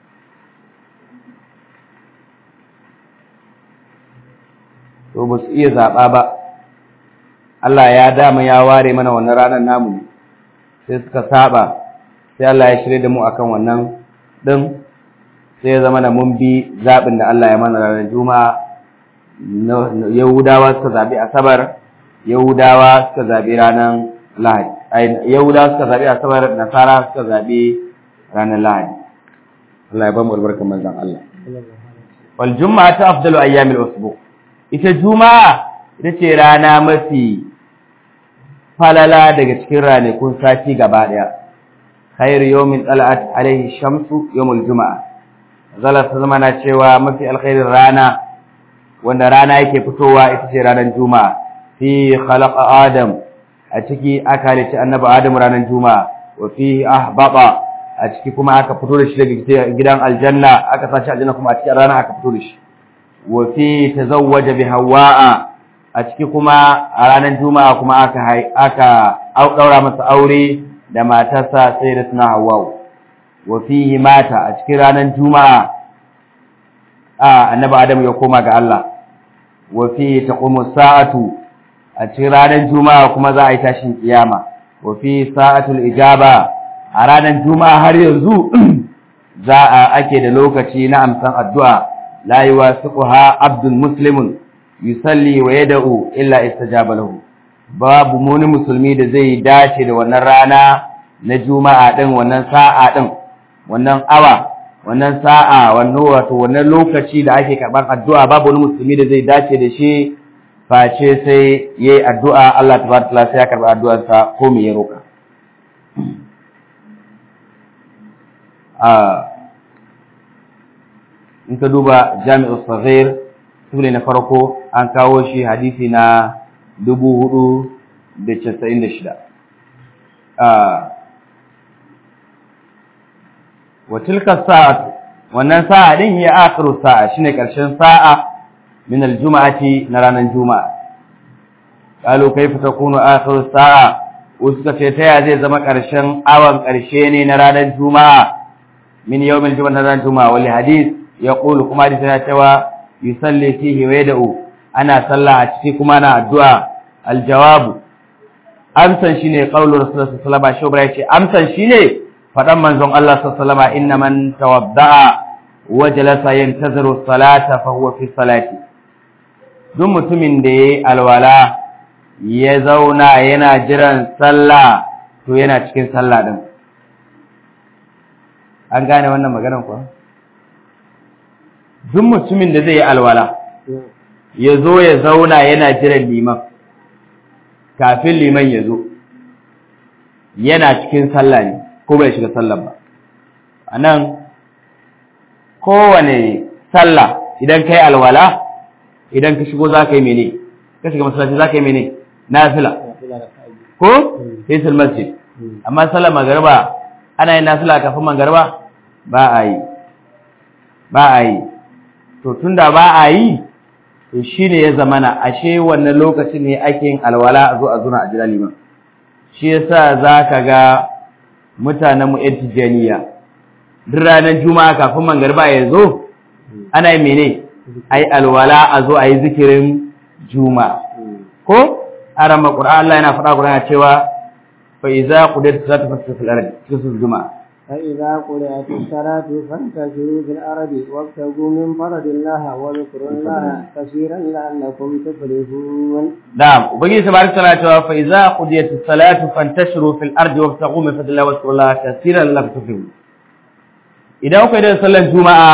to ba su iya zaɓa ba Allah ya dama ya ware mana wannan ranar namu sai suka saba sai Allah ya shirya da mu akan wannan ɗin sai ya zama na mun bi zaɓin da Allah ya mana ranar juma'a yahudawa suka zaɓi asabar yahudawa suka zaɓi ranar lahadi yahudawa suka zaɓi asabar nasara suka zaɓi ranar lahadi Allah ya ba mu albarkar manzon Allah wal juma'a ta afdalu ayyamil usbu ita juma'a ita ce rana mafi falala daga cikin ranakun sati gaba daya khairu yawmin tala'at alaihi shamsu yawmul juma'a zalla ta zama na cewa mafi alkhairin rana wanda rana yake fitowa ita ce ranar juma'a fi khalaqa adam a ciki aka halitta annabi adam ranar juma'a wa fi ahbaba a ciki kuma aka fito da shi daga gidan aljanna aka sashi aljanna kuma a cikin rana aka fito da shi wa fi tazawwaja bi hawa'a a ciki kuma a ranar juma'a kuma aka aka daura masa aure da matarsa sai da suna hawa'u wa fihi mata a cikin ranar juma'a a annabi adam ya koma ga Allah wa fihi taqumu sa'atu a cikin ranar juma'a kuma za a yi tashin kiyama wa fi sa'atul ijaba a ranar juma'a har yanzu za a ake da lokaci na amsan addu'a la yuwasiquha abdul muslimun yusalli wa yad'u illa istajaba lahu babu muni musulmi da zai dace da wannan rana na juma'a din wannan sa'a din wannan awa wannan sa'a wannan wato wannan lokaci da ake karban addu'a babu wani musulmi da zai dace da shi face sai yayi addu'a Allah tabaraka ta'ala sai ya karba addu'arsa ko me ya roka in ka duba jami'u saghir sule na farko an kawo shi hadisi na dubu hudu da casa'in da shida wa tilka sa'at wannan sa'a din ya akhiru sa'a shine karshen sa'a min aljum'ati na ranar juma'a qalu kayfa takunu akhiru sa'a uska ce ta ya zai zama karshen awan karshe ne na ranar juma'a min yawmil juma'a na ranar juma'a wal hadith yaqulu kuma hadisi na cewa yusalli fihi wa yad'u ana sallah a ciki kuma ana addu'a aljawabu amsan shine qaulu rasulullahi sallallahu alaihi wasallam shobra yace amsan shine fadan manzon Allah sallallahu alaihi wasallam inna man tawadda'a wa jalasa yantaziru salata fa huwa fi salati duk mutumin da yayi alwala ya zauna yana jiran sallah to yana cikin sallah din an gane wannan maganar kuwa duk mutumin da zai yi alwala ya zo ya zauna yana jiran liman kafin liman ya zo yana cikin sallah ne ko bai shiga sallah ba a nan kowane sallah idan ka yi alwala idan ka shigo za ka yi mene ka shiga masallaci za ka yi mene nafila ko hisul masjid amma sallar magariba ana yin nafila kafin magariba ba a yi ba a yi to tunda ba a yi to shine ya zamana ashe wannan lokacin ne ake yin alwala a zo a zuna a jira liman shi yasa zaka ga mutanen mu yan tijaniya duk ranar juma'a kafin mangariba ya zo ana yin mene ai alwala a zo a yi zikirin juma'a ko arama qur'an Allah yana faɗa qur'ana cewa fa iza qudiyat salatu fasfil ardi cikin juma'a فإذا قرأت الصلاة فانتشروا في الأرض وابتغوا من فرض الله واذكروا الله كثيرا لعلكم تفلحون نعم وبقي تبارك وتعالى فإذا قضيت الصلاة فانتشروا في الأرض وابتغوا من فضل الله واذكروا الله كثيرا لعلكم تفلحون idan kuka yi sallar juma'a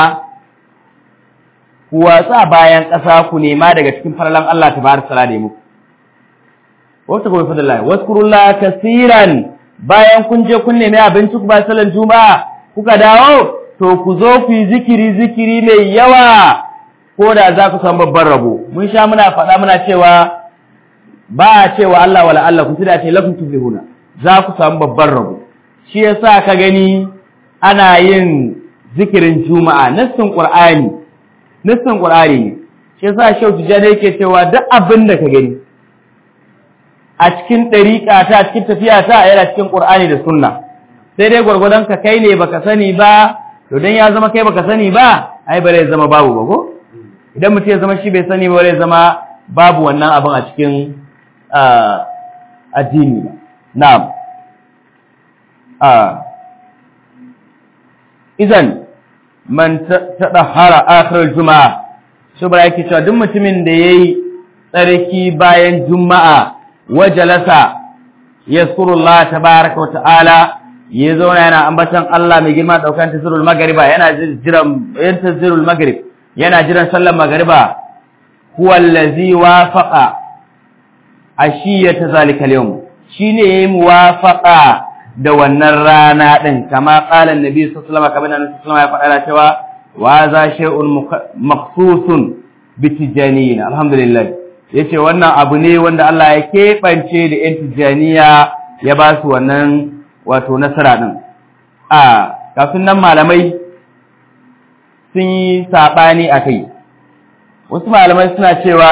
ku watsa bayan ƙasa ku nema daga cikin falalan Allah tabaraka ta'ala da muku wata kuma fadalla waskurullaha kaseeran bayan kun je kun nemi abinci ku ba sallar juma'a kuka dawo to ku zo ku yi zikiri zikiri mai yawa ko da za ku samu babban rabo mun sha muna faɗa muna cewa ba a cewa Allah wala Allah ku tida ce lakum tuflihuna za ku samu babban rabo shi yasa ka gani ana yin zikirin juma'a nassin qur'ani nassin qur'ani ne shi yasa shau tijani yake cewa duk abin da ka gani a cikin ɗariƙa ta cikin tafiya ta yana cikin ƙur'ani da sunna sai dai gwargwadon ka kai ne baka sani ba to dan ya zama kai baka sani ba ai bare zama babu ba ko idan mutum ya zama shi bai sani ba bare zama babu wannan abin a cikin addini ba na'am idan man tadahhara akhir juma'a shubra yake cewa duk mutumin da yayi tsarki bayan juma'a wajalasa yazkurullah tabaaraka wa ta'ala ya zauna yana ambatan Allah mai girma daukan tazirul magriba yana jiran yan tazirul magrib yana jiran sallar magriba huwa allazi wafaqa ashiyata zalika al-yawm shine yayi muwafaqa da wannan rana din kama qala annabi sallallahu alaihi wasallam kamar annabi sallallahu alaihi wasallam ya faɗa cewa wa za shay'un maqsusun bitijaniyyin alhamdulillah yace wannan abu ne wanda Allah ya keɓance da yan tijaniya ya ba su wannan wato nasara din a kafin nan malamai sun yi sabani akai wasu malamai suna cewa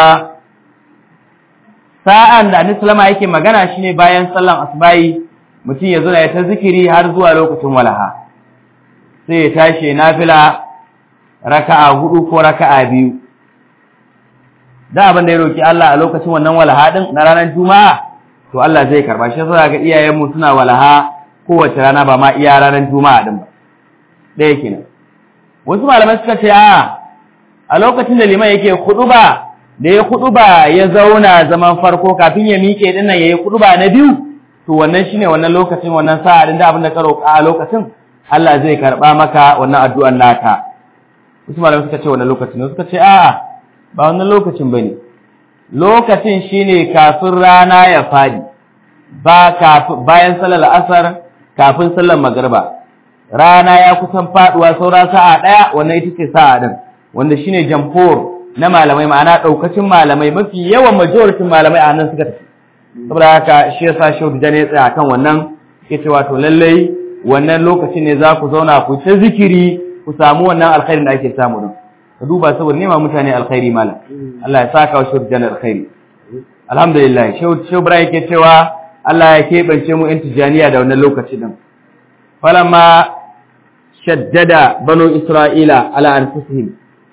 sa'an da Annabi sallama yake magana shine bayan sallan asbahi mutum ya zuna ya ta zikiri har zuwa lokacin walaha sai ya tashi nafila raka'a hudu ko raka'a biyu da abin da ya roki Allah a lokacin wannan walaha din na ranar juma'a to Allah zai karba shi yasa ga iyayen mu suna walaha kowace rana ba ma iya ranar juma'a din ba ɗaya kenan wasu malamai suka ce a a lokacin da liman yake ba. da ya ba ya zauna zaman farko kafin ya miƙe din nan yayi ba na biyu to wannan shine wannan lokacin wannan sa'a din da abin da ka roƙa a lokacin Allah zai karba maka wannan addu'ar naka wasu malamai suka ce wannan lokacin suka ce a'a ba wannan lokacin bane lokacin shine kafin rana ya fadi ba kafin bayan sallar asar kafin sallar magriba rana ya kusan faduwa saura sa'a daya wannan ita ce sa'a din wanda shine jamhur na malamai ma'ana daukacin malamai mafi yawan majoritin malamai a nan suka tafi saboda haka shi yasa shehu da ne tsaya kan wannan yace wato lallai wannan lokacin ne za ku zauna ku ta zikiri ku samu wannan alkhairin da ake samu din ka duba saboda nema mutane alkhairi malam Allah ya saka wa shehu da alkhairi alhamdulillah shehu shehu Ibrahim yake cewa Allah ya keɓance mu intijaniya da wannan lokaci din falamma shaddada banu isra'ila ala anfusihim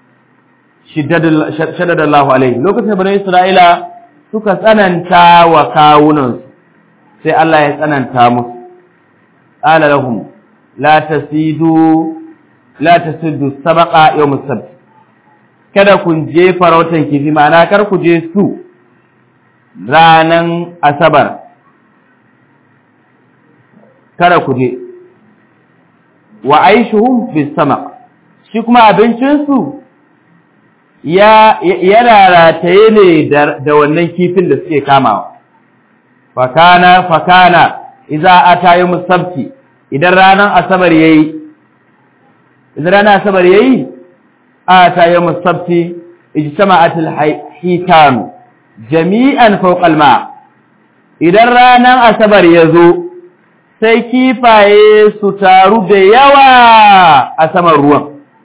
shaddada Allah alaihi lokacin banu isra'ila suka tsananta wa kawunan sai Allah ya tsananta musu qala lahum la tasidu la tasidu sabaqa yawm as-sabt kada kun je farautan kifi ma'ana kar ku je su ranan asabar kada ku je wa aishuhum fi samaq shi kuma abincinsu ya yana rataye ne da wannan kifin da suke kamawa fakana fakana idza ata musabti idan ranar asabar yayi idan ranar asabar yayi ata musabti ijtama'at al-hitan jami'an fawqa al-ma idan ranar asabar yazo sai kifaye su taru da yawa a saman ruwan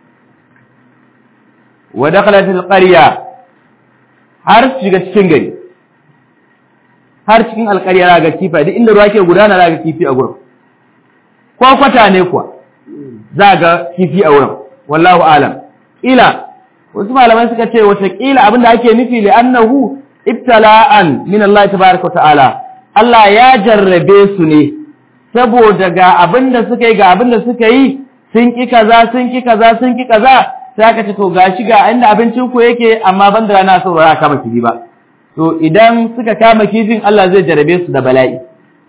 wa dakhalat alqarya har shiga cikin gari har cikin alqarya ga kifa duk inda ruwa ke gudana za ga kifi a gurin ko kwata ne kuwa za ga kifi a wurin wallahu alam ila wasu malamai suka ce wata kila abinda ake nufi li annahu ibtala'an min Allah tabaaraka ta'ala Allah ya jarrabe su ne saboda ga abinda suka yi ga abinda suka yi sun ki kaza sun ki kaza sun ki kaza sai aka ce to gashi ga inda abincin ku yake amma ban da rana so ba kama kifi ba to idan suka kama kifin Allah zai jarabe su da bala'i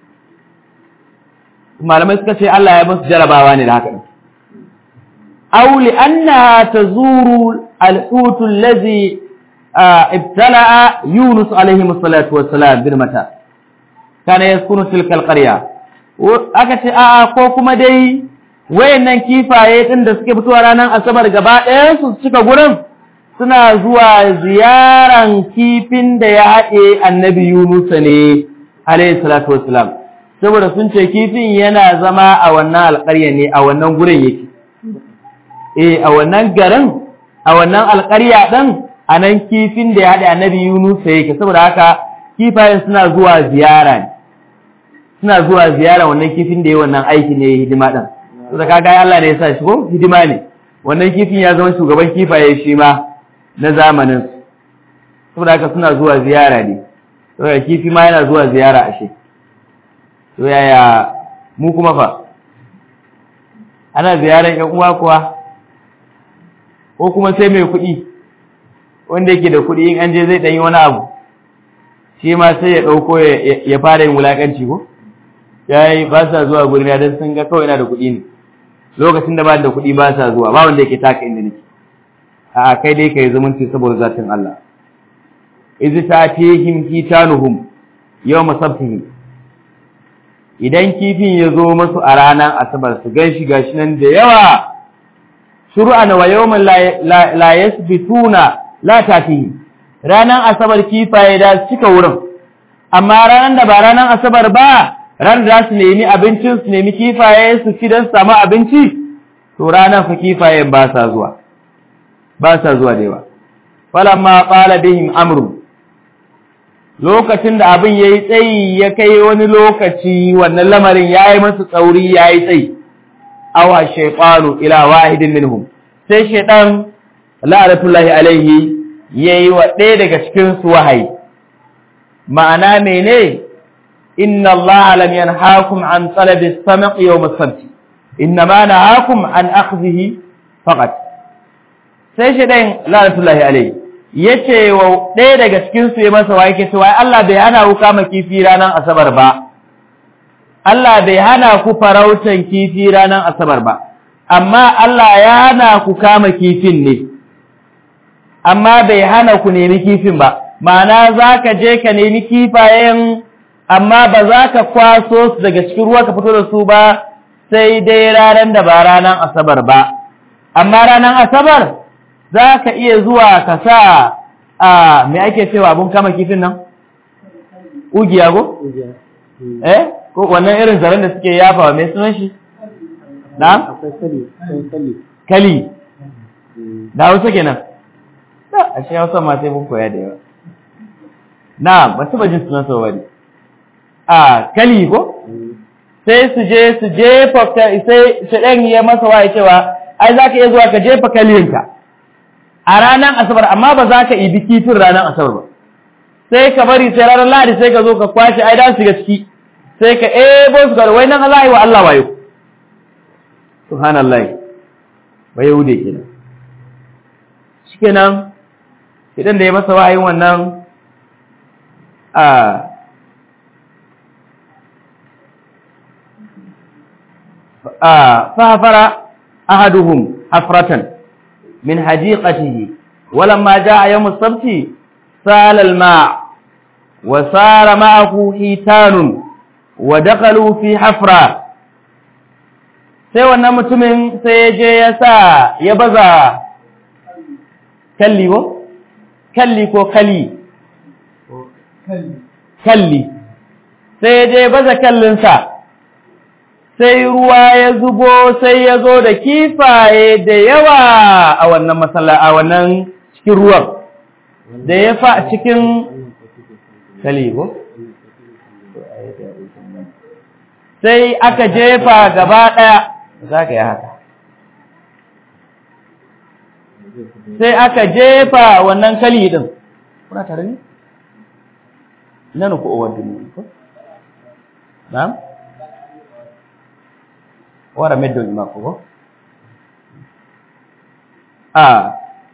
malamai suka ce Allah ya musu jarabawa ne da haka aw li anna tazuru al-hut allazi ibtala'a Yunus alayhi salatu wassalam bil mata kana yaskunu tilka al-qarya aka ce a'a ko kuma dai wayannan kifaye din da suke fitowa ranar asabar gaba ɗaya su cika gurin suna zuwa ziyaran kifin da ya haɗe annabi Yunus ne alayhi salatu wassalam saboda sun ce kifin yana zama a wannan alƙarya ne a wannan gurin yake eh a wannan garin a wannan alƙarya ɗin a nan kifin da ya haɗe annabi Yunus yake saboda haka kifayen suna zuwa ziyara ne suna zuwa ziyara wannan kifin da ya wannan aiki ne hidima ɗin da kaga Allah ne ya sa shi ko hidima ne wannan kifin ya zama shugaban kifaye shi ma na zamanin saboda haka suna zuwa ziyara ne saboda kifi ma yana zuwa ziyara ashe to yaya mu kuma fa ana ziyaran ƴan uwa kuwa ko kuma sai mai kuɗi wanda yake da kuɗi in an je zai ɗanyi wani abu shi ma sai ya ɗauko ya fara yin wulaƙanci ko ya yi ba sa zuwa gurina don sun ga kawai na da kuɗi ne lokacin da ba da kuɗi ba sa zuwa ba wanda yake taka inda nake a kai dai ka yi zumunci saboda zatin Allah izi ta tihim hitanuhum yau masabtihim idan kifin ya zo masu a ranar asabar su gan shi gashi nan da yawa shuru'an wa yawman la yasbituna la tafihi ranar asabar kifaye da cika wurin amma ranar da ba ranar asabar ba ran da su nemi abincin su nemi kifaye su ci don samu abinci to ranar fa kifayen ba sa zuwa ba sa zuwa da yawa falamma qala bihim amru lokacin da abin yayi tsayi ya kai wani lokaci wannan lamarin yayi masu tsauri yayi tsayi awa shaytanu ila wahidin minhum sai shaytan la'natullahi alaihi yayi wa ɗaya daga cikin su wahayi ma'ana mene inna allaha lam yanhaakum an talabi as-sam' yawm as-sabt innama nahakum an akhdhihi faqat sai shaytan la'natullahi alaihi yace wa ɗaya daga cikin su ya masa waye ke cewa Allah bai hana ku kama kifi ranar asabar ba Allah bai hana ku farautan kifi ranar asabar ba amma Allah ya hana ku kama kifin ne amma bai hana ku nemi kifin ba ma'ana zaka je ka nemi kifayen amma ba za ka kwaso su daga cikin ruwa ka fito da su ba sai dai ranar da ba ranar asabar ba amma ranar asabar za ka iya zuwa ka sa a mai ake cewa abun kama kifin nan? Ugiya go? Eh? Ko wannan irin zaren da suke yafa wa mai sunan shi? Na? akwai kali akwai kali Kali. Da hausa kenan. Da, a shi hausa ma sai mun koya da yawa. Na, ba su jin sunan sau bane. A, kali ko? Sai su je su jefa, sai shaɗan ya masa wa cewa, ai za ka iya zuwa ka jefa kalinka. a ranar asabar amma ba za ka ibi kifin ranar asabar ba sai ka bari sai ranar lahadi sai ka zo ka kwashe ai da su ga ciki sai ka ebo su ga wai nan Allah yi wa Allah wayo subhanallah wa yahude kenan shikenan idan da ya masa wahayin wannan a a fafara ahaduhum hafratan من حديقته ولما جاء يوم السبت سال الماء وصار معه حيتان ودخلوا في حفرة sai wannan mutumin sai ya je ya sa ya baza kalli ko? kalli ko kali kalli sai ya je baza kallinsa sai ruwa ya zubo sai ya zo da kifaye da yawa a wannan masala a wannan cikin ruwan da ya fa cikin kalibo sai aka jefa gaba ɗaya za ka yi haka sai aka jefa wannan kali ɗin kuna tare ne? nan ku owar duniya ko? na'am? wara meddo ima ko a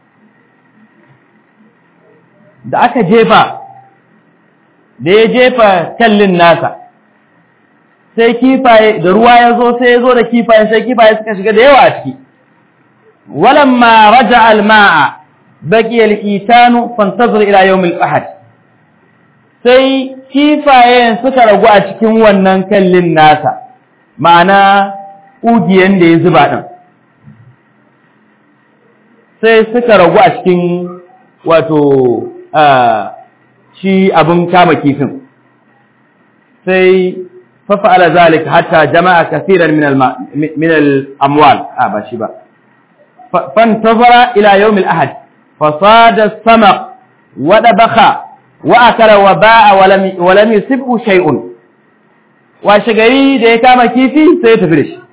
da aka jefa da ya jefa kallin nasa sai kifaye da ruwa ya zo sai ya zo da kifaye sai kifaye suka shiga da yawa a ciki walamma raja alma'a baki al-itanu fantazir ila yawm al-ahad sai kifayen suka ragu a cikin wannan kallin nasa ma'ana ƙugiyan da ya zuba ɗin sai suka ragu a cikin wato shi abin kama kifin sai fafa'ala zalika hatta jama'a kasiran min al-amwal a ba shi ba fantazara ila yawm al-ahad fasada sama wada baka wa akala wa ba'a wa lam yusibhu shay'un washe gari da ya kama kifi sai ya tafi da shi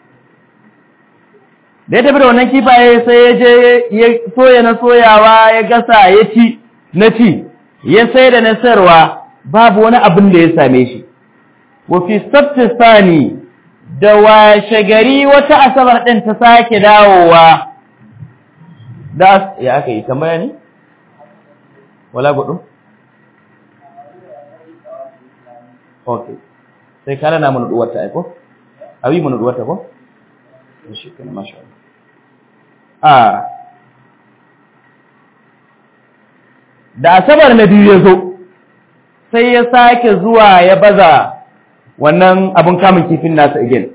da ya tafi da wannan kifaye sai ya je ya soya na soyawa ya gasa ya ci na ci ya sai da na sayarwa babu wani abin da ya same shi wa fi sani da washe gari wata asabar ɗin ta sake dawowa da ya aka yi tambaya ne wala gudu okay sai kana na mun duwar ta aiko abi mun duwar ta ko to shi kana masha Allah ah da asabar na biyu ya zo sai ya sake zuwa ya baza wannan abin kamun kifin nasa again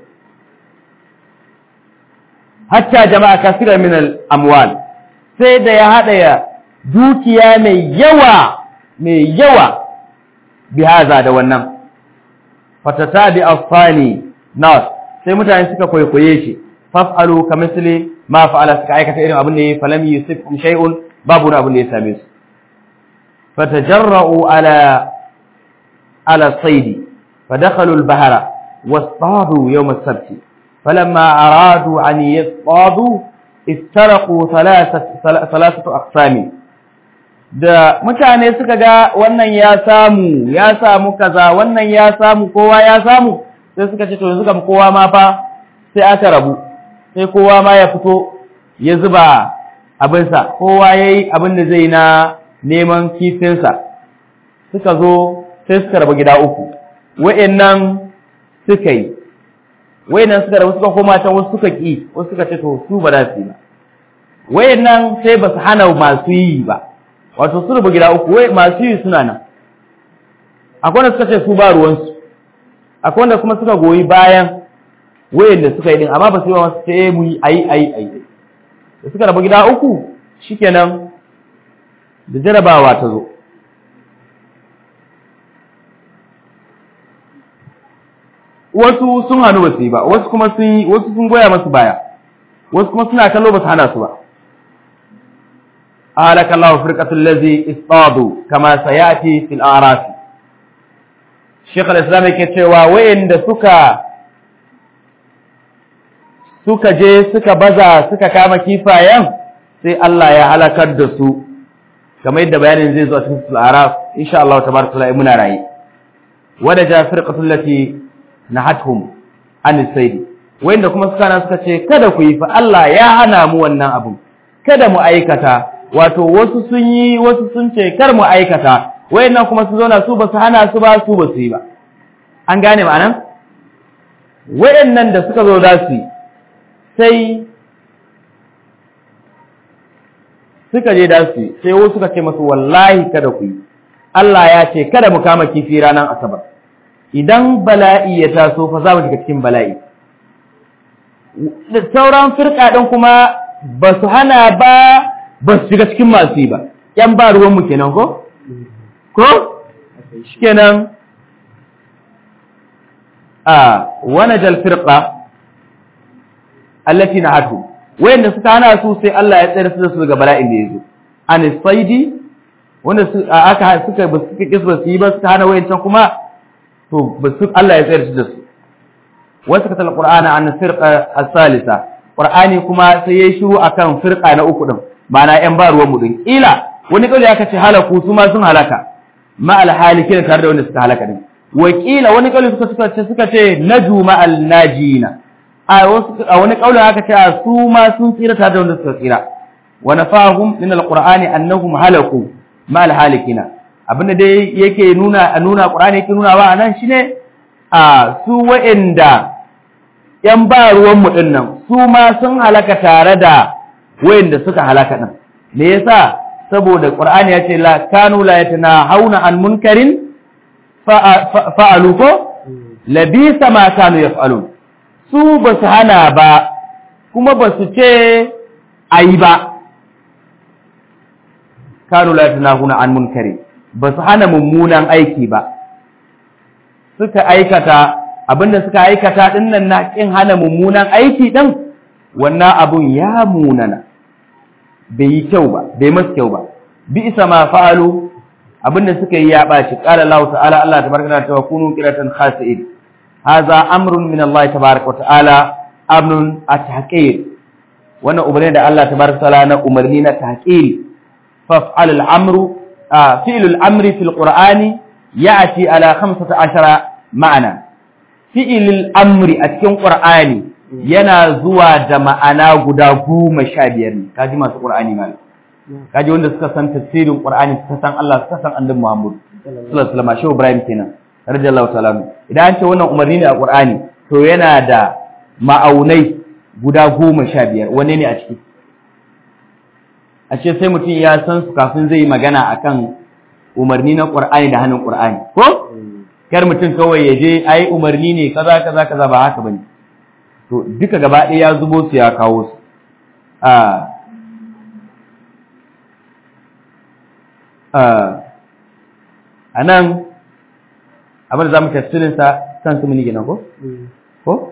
hatta jama'a kasira min al-amwal sai da ya hada ya dukiya mai yawa mai yawa bi haza da wannan fatata bi afani nas sai mutane suka kwaikwaye shi faf'alu kamithli ma fa'ala suka aikata irin abin da ya falam yusifkum shay'un babu abin da ya same su fatajarra'u ala ala saidi فدخلوا البحر واصطادوا يوم السبت فلما أرادوا أن يصطادوا استرقوا ثلاثة, ثلاثة أقسام da mutane suka ga wannan ya samu ya samu kaza wannan ya samu kowa ya samu sai suka ce to yanzu kam kowa ma fa sai aka rabu sai kowa ma ya fito ya zuba abinsa kowa ya yi abin da zai na neman kifinsa suka zo sai suka rabu gida uku wa'annan suka yi wa'annan suka rabu suka koma can wasu suka ki wasu suka ce to su ba za su yi ba wa'annan sai ba su hana masu yi ba wato su rubu gida uku wai masu yi suna nan akwai wanda suka ce su ba ruwansu akwai wanda kuma suka goyi bayan wa'anda suka yi din amma ba su yi ba masu sai mu yi ayi ayi ayi da suka rabu gida uku shikenan da jarabawa ta zo wasu sun hannu ba su yi ba wasu kuma sun yi wasu sun goya masu baya wasu kuma suna kallo ba su hana su ba halaka Allah firqatul ladzi istadu kama sayati fil a'raf Sheikh al-Islam yake cewa wayanda suka suka je suka baza suka kama kifayen sai Allah ya halakar da su kamar yadda bayanin zai zo a cikin al-a'raf insha Allah tabaraka ta'ala muna rayi wada ja firqatul lati nahathum an sayd wanda kuma suka nan suka ce kada ku yi fa Allah ya hana mu wannan abun kada mu aikata wato wasu sun yi wasu sun ce kar mu aikata wayannan kuma su zauna su ba su hana su ba su ba su yi ba an gane ma'anan wayannan da suka zo da su sai suka je da su sai wasu suka ce masu wallahi kada ku yi Allah ya ce kada mu kama kifi ranar asabar idan bala'i ya taso fa za mu shiga cikin bala'i da sauran firka ɗin kuma ba su hana ba ba su shiga cikin masu yi ba ‘yan ba ruwanmu kenan ko? ko? kenan a wani jalfirka allafi na hatu wayanda suka hana su sai Allah ya tsere su da su daga bala'in da ya zo an saidi wanda aka suka ba suka kisba su yi ba suka hana wayancan kuma to basu Allah ya tsayar da su wasu katal qur'ana an firqa as-salisa qur'ani kuma sai yayi shiru akan firqa na uku din ma'ana yan ba ruwan mu din kila wani kauli aka ce halaku su ma sun halaka ma al-halikin tare da wanda suka halaka din wa kila wani kauli suka suka ce suka ce naju ma al-najina a wasu a wani kauli aka ce su ma sun tsira tare da wanda suka tsira wa nafahum min al-qur'ani annahum halaku ma al-halikina abinda dai yake nuna a nuna Qur'ani yake nuna wa anan shine a su wa'anda yan ba ruwan mu dinnan su ma sun halaka tare da wa'anda suka halaka din me yasa saboda Qur'ani ya ce la kanu la yatanahawna an munkarin fa'alu ko labisa ma kanu yaf'alun su ba su hana ba kuma ba su ce ayi ba kanu la yatanahawna an munkarin ba su hana mummunan aiki ba suka aikata abinda suka aikata dinnan na kin hana mummunan aiki din wannan abun ya munana bai yi kyau ba bai masu kyau ba bi isa ma fa'alu abinda suka yi ya baci qala Allah ta'ala Allah tabaraka wa kunu qiratan khasi'in hadha amrun min Allah tabaraka wa ta'ala amrun at-tahqir wannan umarni da Allah tabaraka wa ta'ala na umarni na tahqir fa'al al-amru فعل الأمر في القرآن يأتي على خمسة عشر معنى فعل الأمر أتكون قرآني yana zuwa da ma'ana guda goma sha biyar ne kaji masu qur'ani malam kaji wanda suka san tafsirin qur'ani suka san Allah suka san annabi Muhammad sallallahu alaihi wasallam shehu Ibrahim kenan radiyallahu ta'ala idan an ce wannan umarni ne a qur'ani to yana da ma'aunai guda goma sha biyar wanne ne a ciki a ce sai mutum ya san su kafin zai yi magana akan umarni na qur'ani da hannun qur'ani ko kar mutum kawai ya je ai umarni ne kaza kaza kaza ba haka bane to duka gaba ɗaya ya zubo su ya kawo su a a nan abin da za mu tafsirin sa san su muni gina ko ko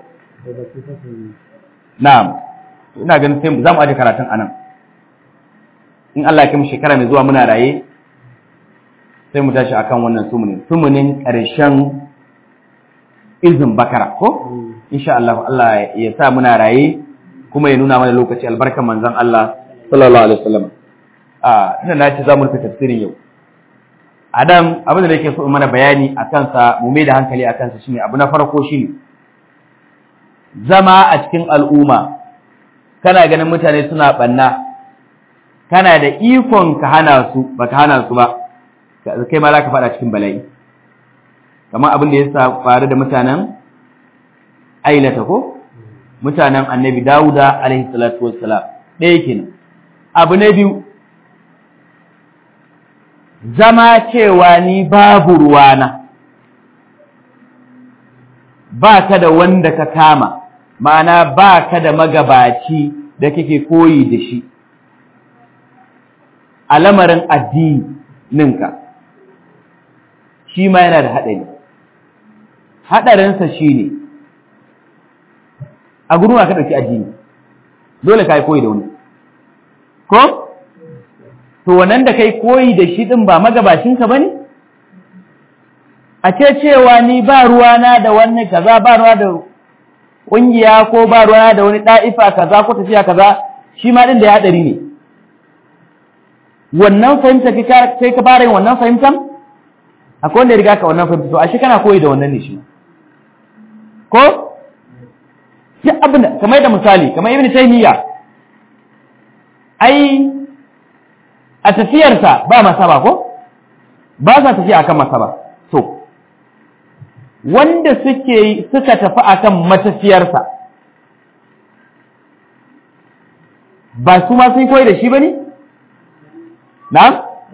na'am ina ganin sai za mu aje karatun anan in Allah ya kai mu shekara mai zuwa muna raye sai mu tashi akan wannan sumunin sumunin ƙarshen izin bakara ko insha Allah Allah ya sa muna raye kuma ya nuna mana lokaci albarkan manzon Allah sallallahu alaihi wasallam a ina na ce za mu rufe tafsirin yau Adam abin da nake so in mana bayani a kansa mu mai da hankali a kansa shine abu na farko shine zama a cikin al'umma kana ganin mutane suna banna kana da ikon ka hana su baka hana su ba kai ma za ka faɗa cikin bala'i kamar abin da ya faru da mutanen ailata ko mutanen annabi dawuda alaihi salatu wassalam ɗaya kenan abu na biyu zama cewa ni babu ruwana ba ka da wanda ka kama ma'ana ba ka da magabaci da kake koyi da shi a lamarin addininka shi ma yana da haɗari haɗarinsa shi ne a gudun ka ɗauki addini dole ka yi koyi da wani ko? to wannan da kai koyi da shi ɗin ba magabashinka ba ne? a ce cewa ni ba ruwana da wani kaza ba ruwa da ƙungiya ko ba ruwana da wani ɗa'ifa kaza ko tafiya kaza shi ma ɗin da ya haɗari ne wannan fahimta kai ka fara yin wannan fahimtan? akwai wanda ya riga ka wannan fahimta to ashe kana koyi da wannan ne shi ko duk abin da kamar da misali kamar ibn taymiya ai a tafiyarsa ba masaba ko ba sa tafiya akan masaba to wanda suke suka tafi akan matafiyarsa ba su ma sun koyi da shi bane na'am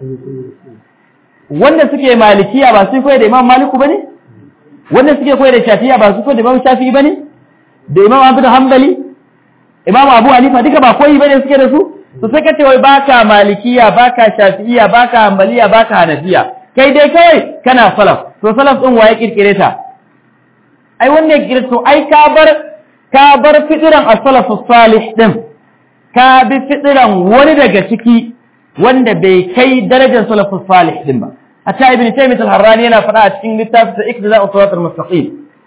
wanda suke malikiya ba su koyi da imam maliku bane wanda suke koyi da shafiya ba su koyi da imam shafi'i bane da imam abu da hanbali imam abu hanifa duka ba koyi bane suke da su to sai kace wai baka malikiya baka shafi'iya baka hanbaliya baka hanafiya kai dai kawai kana salaf to salaf din waye kirkire ta ai wanda ya kirkire to ai ka bar ka bar fitiran as-salafus salih din ka bi fitiran wani daga ciki wanda bai kai darajar salafus salih din ba hatta ibn taymiyyah al-harrani yana faɗa a cikin littafin sa iktida'u siratal mustaqim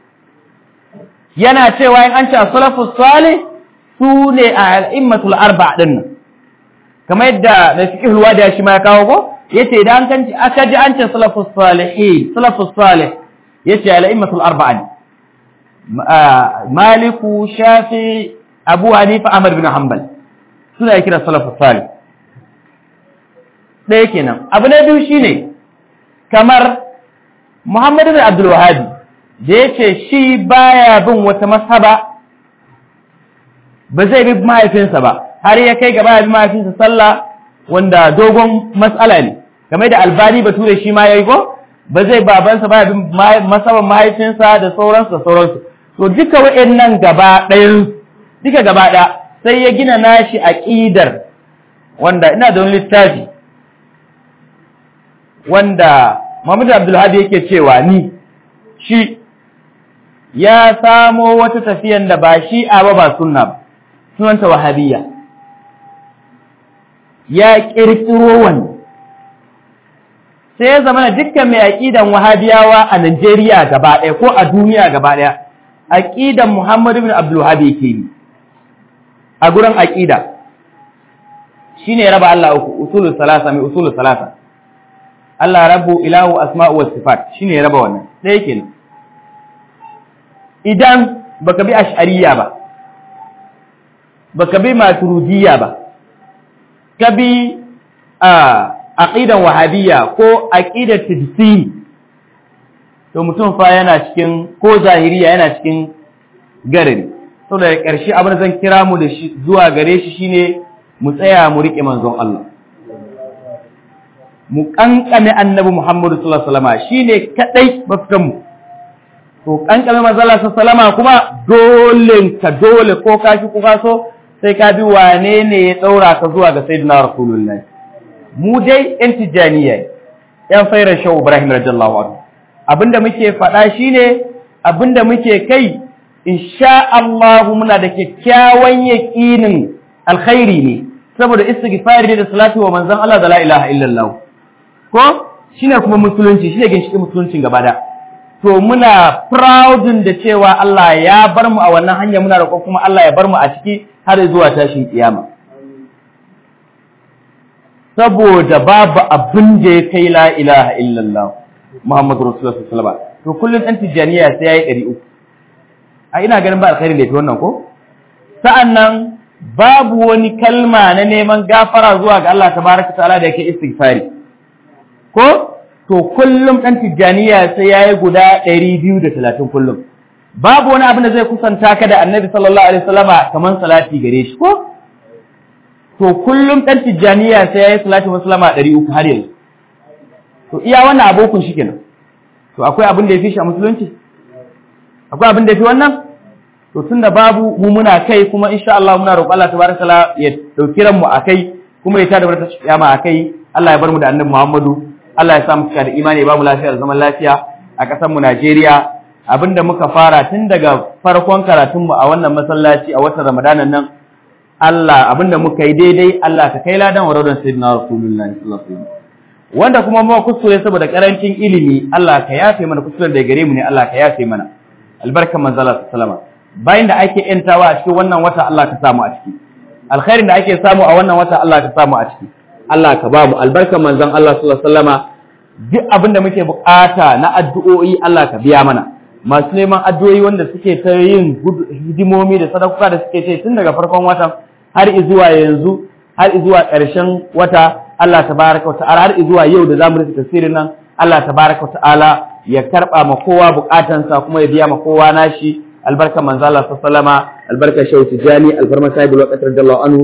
yana cewa in an ce salafus salih su ne a al'immatul arba din nan kamar yadda mai fiqh al shi ma ya kawo ko yace idan kan aka ji an ce salafus salihin salafus salih yace al'immatul arba'a ne maliku shafi abu hanifa ahmad bin hanbal suna kira salafus salih ɗaya kenan abu na biyu shine kamar Muhammadu bin Abdul Wahabi da yace shi baya bin wata masaba ba zai bi mahaifinsa ba har ya kai gaba bi mahaifinsa sallah wanda dogon mas'ala ne game da albani bature shi ma yayi ko ba zai babansa ba bin masaban mahaifinsa da sauransu da sauransu to duka wa'annan gaba ɗayan duka gaba ɗaya sai ya gina nashi aqidar wanda ina da wani littafi wanda Muhammadu Abdulhadi yake cewa ni shi ya samo wata tafiyan da ba shi a ba ba sunna ba sunanta wahabiyya ya kirkiro wani sai ya zama dukkan mai aqidan wahabiyawa a Najeriya gaba ɗaya ko a duniya gaba ɗaya aqidan Muhammadu bin Abdul Wahhab yake yi a gurin aqida shine raba Allah uku usulul salasa mai usulul salasa Allah rabu ilahu asma'u was sifat shine raba wannan sai yake idan baka bi ash'ariyya ba baka bi maturidiyya ba ka bi a aqidan wahabiyya ko aqidat tijsi to mutum fa yana cikin ko zahiriya yana cikin garari to da ƙarshe abin da zan kira mu da shi zuwa gare shi shine mu tsaya mu rike manzon Allah mu kankame annabi Muhammadu sallallahu alaihi wasallam shine kadai mafitan mu to kankame manzon Allah sallallahu alaihi wasallam kuma dole ka dole ko ka ki ko ka so sai ka bi wane ne ya daura ka zuwa ga sayyidina rasulullahi mu dai yan tijaniya yan fairar shehu ibrahim radiyallahu anhu abinda muke faɗa shine abinda muke kai insha Allah muna da kyakkyawan yaqinin alkhairi ne saboda istighfari da salatu wa manzon Allah da la ilaha illallah ko shine kuma musulunci shine ginshiƙin musuluncin gaba da to muna proud da cewa Allah ya bar mu a wannan hanya muna roƙon kuma Allah ya bar mu a ciki har zuwa tashin kiyama saboda babu abin da ya kai la ilaha illallah Muhammadu Rasulullah sallallahu alaihi wasallam to kullun dan tijaniya sai yayi 300 a ina ganin ba alkhairi da yake wannan ko sa'annan babu wani kalma na neman gafara zuwa ga Allah tabaraka ta'ala da yake istighfari ko to kullum dan tijaniya sai yayi guda 230 kullum babu wani abin da zai kusanta ka da Annabi sallallahu alaihi wasallama kaman salati gare shi ko to kullum ɗan tijjaniya sai ya yi salatu wasalama ɗari uku har yanzu to iya wannan abokun shi kenan to akwai abin da ya fi shi a musulunci akwai abin da ya fi wannan to tun da babu mu muna kai kuma insha Allah muna roƙon Allah tabaraka taala ya dauki ran mu akai kuma ya tada barka kiyama akai Allah ya bar mu da annabi Muhammadu Allah ya sa mu cika da imani ya ba mu lafiya da zaman lafiya a ƙasar mu Najeriya abinda muka fara tun daga farkon karatun mu a wannan masallaci a watan Ramadanan nan Allah abinda muka yi daidai Allah ka kai ladan waradon sayyidina Rasulullahi sallallahu alaihi wasallam wanda kuma mu kuskure saboda karancin ilimi Allah ka yafe mana kuskuren da gare mu ne Allah ka yafe mana albarkan manzo Allah sallallahu bayan da ake yantawa a cikin wannan wata Allah ka samu a ciki alkhairin da ake samu a wannan wata Allah ka samu a ciki Allah ka ba mu albarkan manzon Allah sallallahu alaihi wasallama duk abinda muke bukata na addu'o'i Allah ka biya mana masu neman addu'o'i wanda suke ta yin hidimomi da sadakuka da suke ce tun daga farkon watan har zuwa yanzu har zuwa ƙarshen wata Allah tabaraka wa ta'ala har zuwa yau da zamu rufe tafsirin nan Allah tabaraka wa ta'ala ya karba ma kowa bukatansa kuma ya biya ma kowa nashi albarka manzo Allah sallallahu alaihi wasallama albarka shehu tijani alfarma sahibul waqt radiyallahu anhu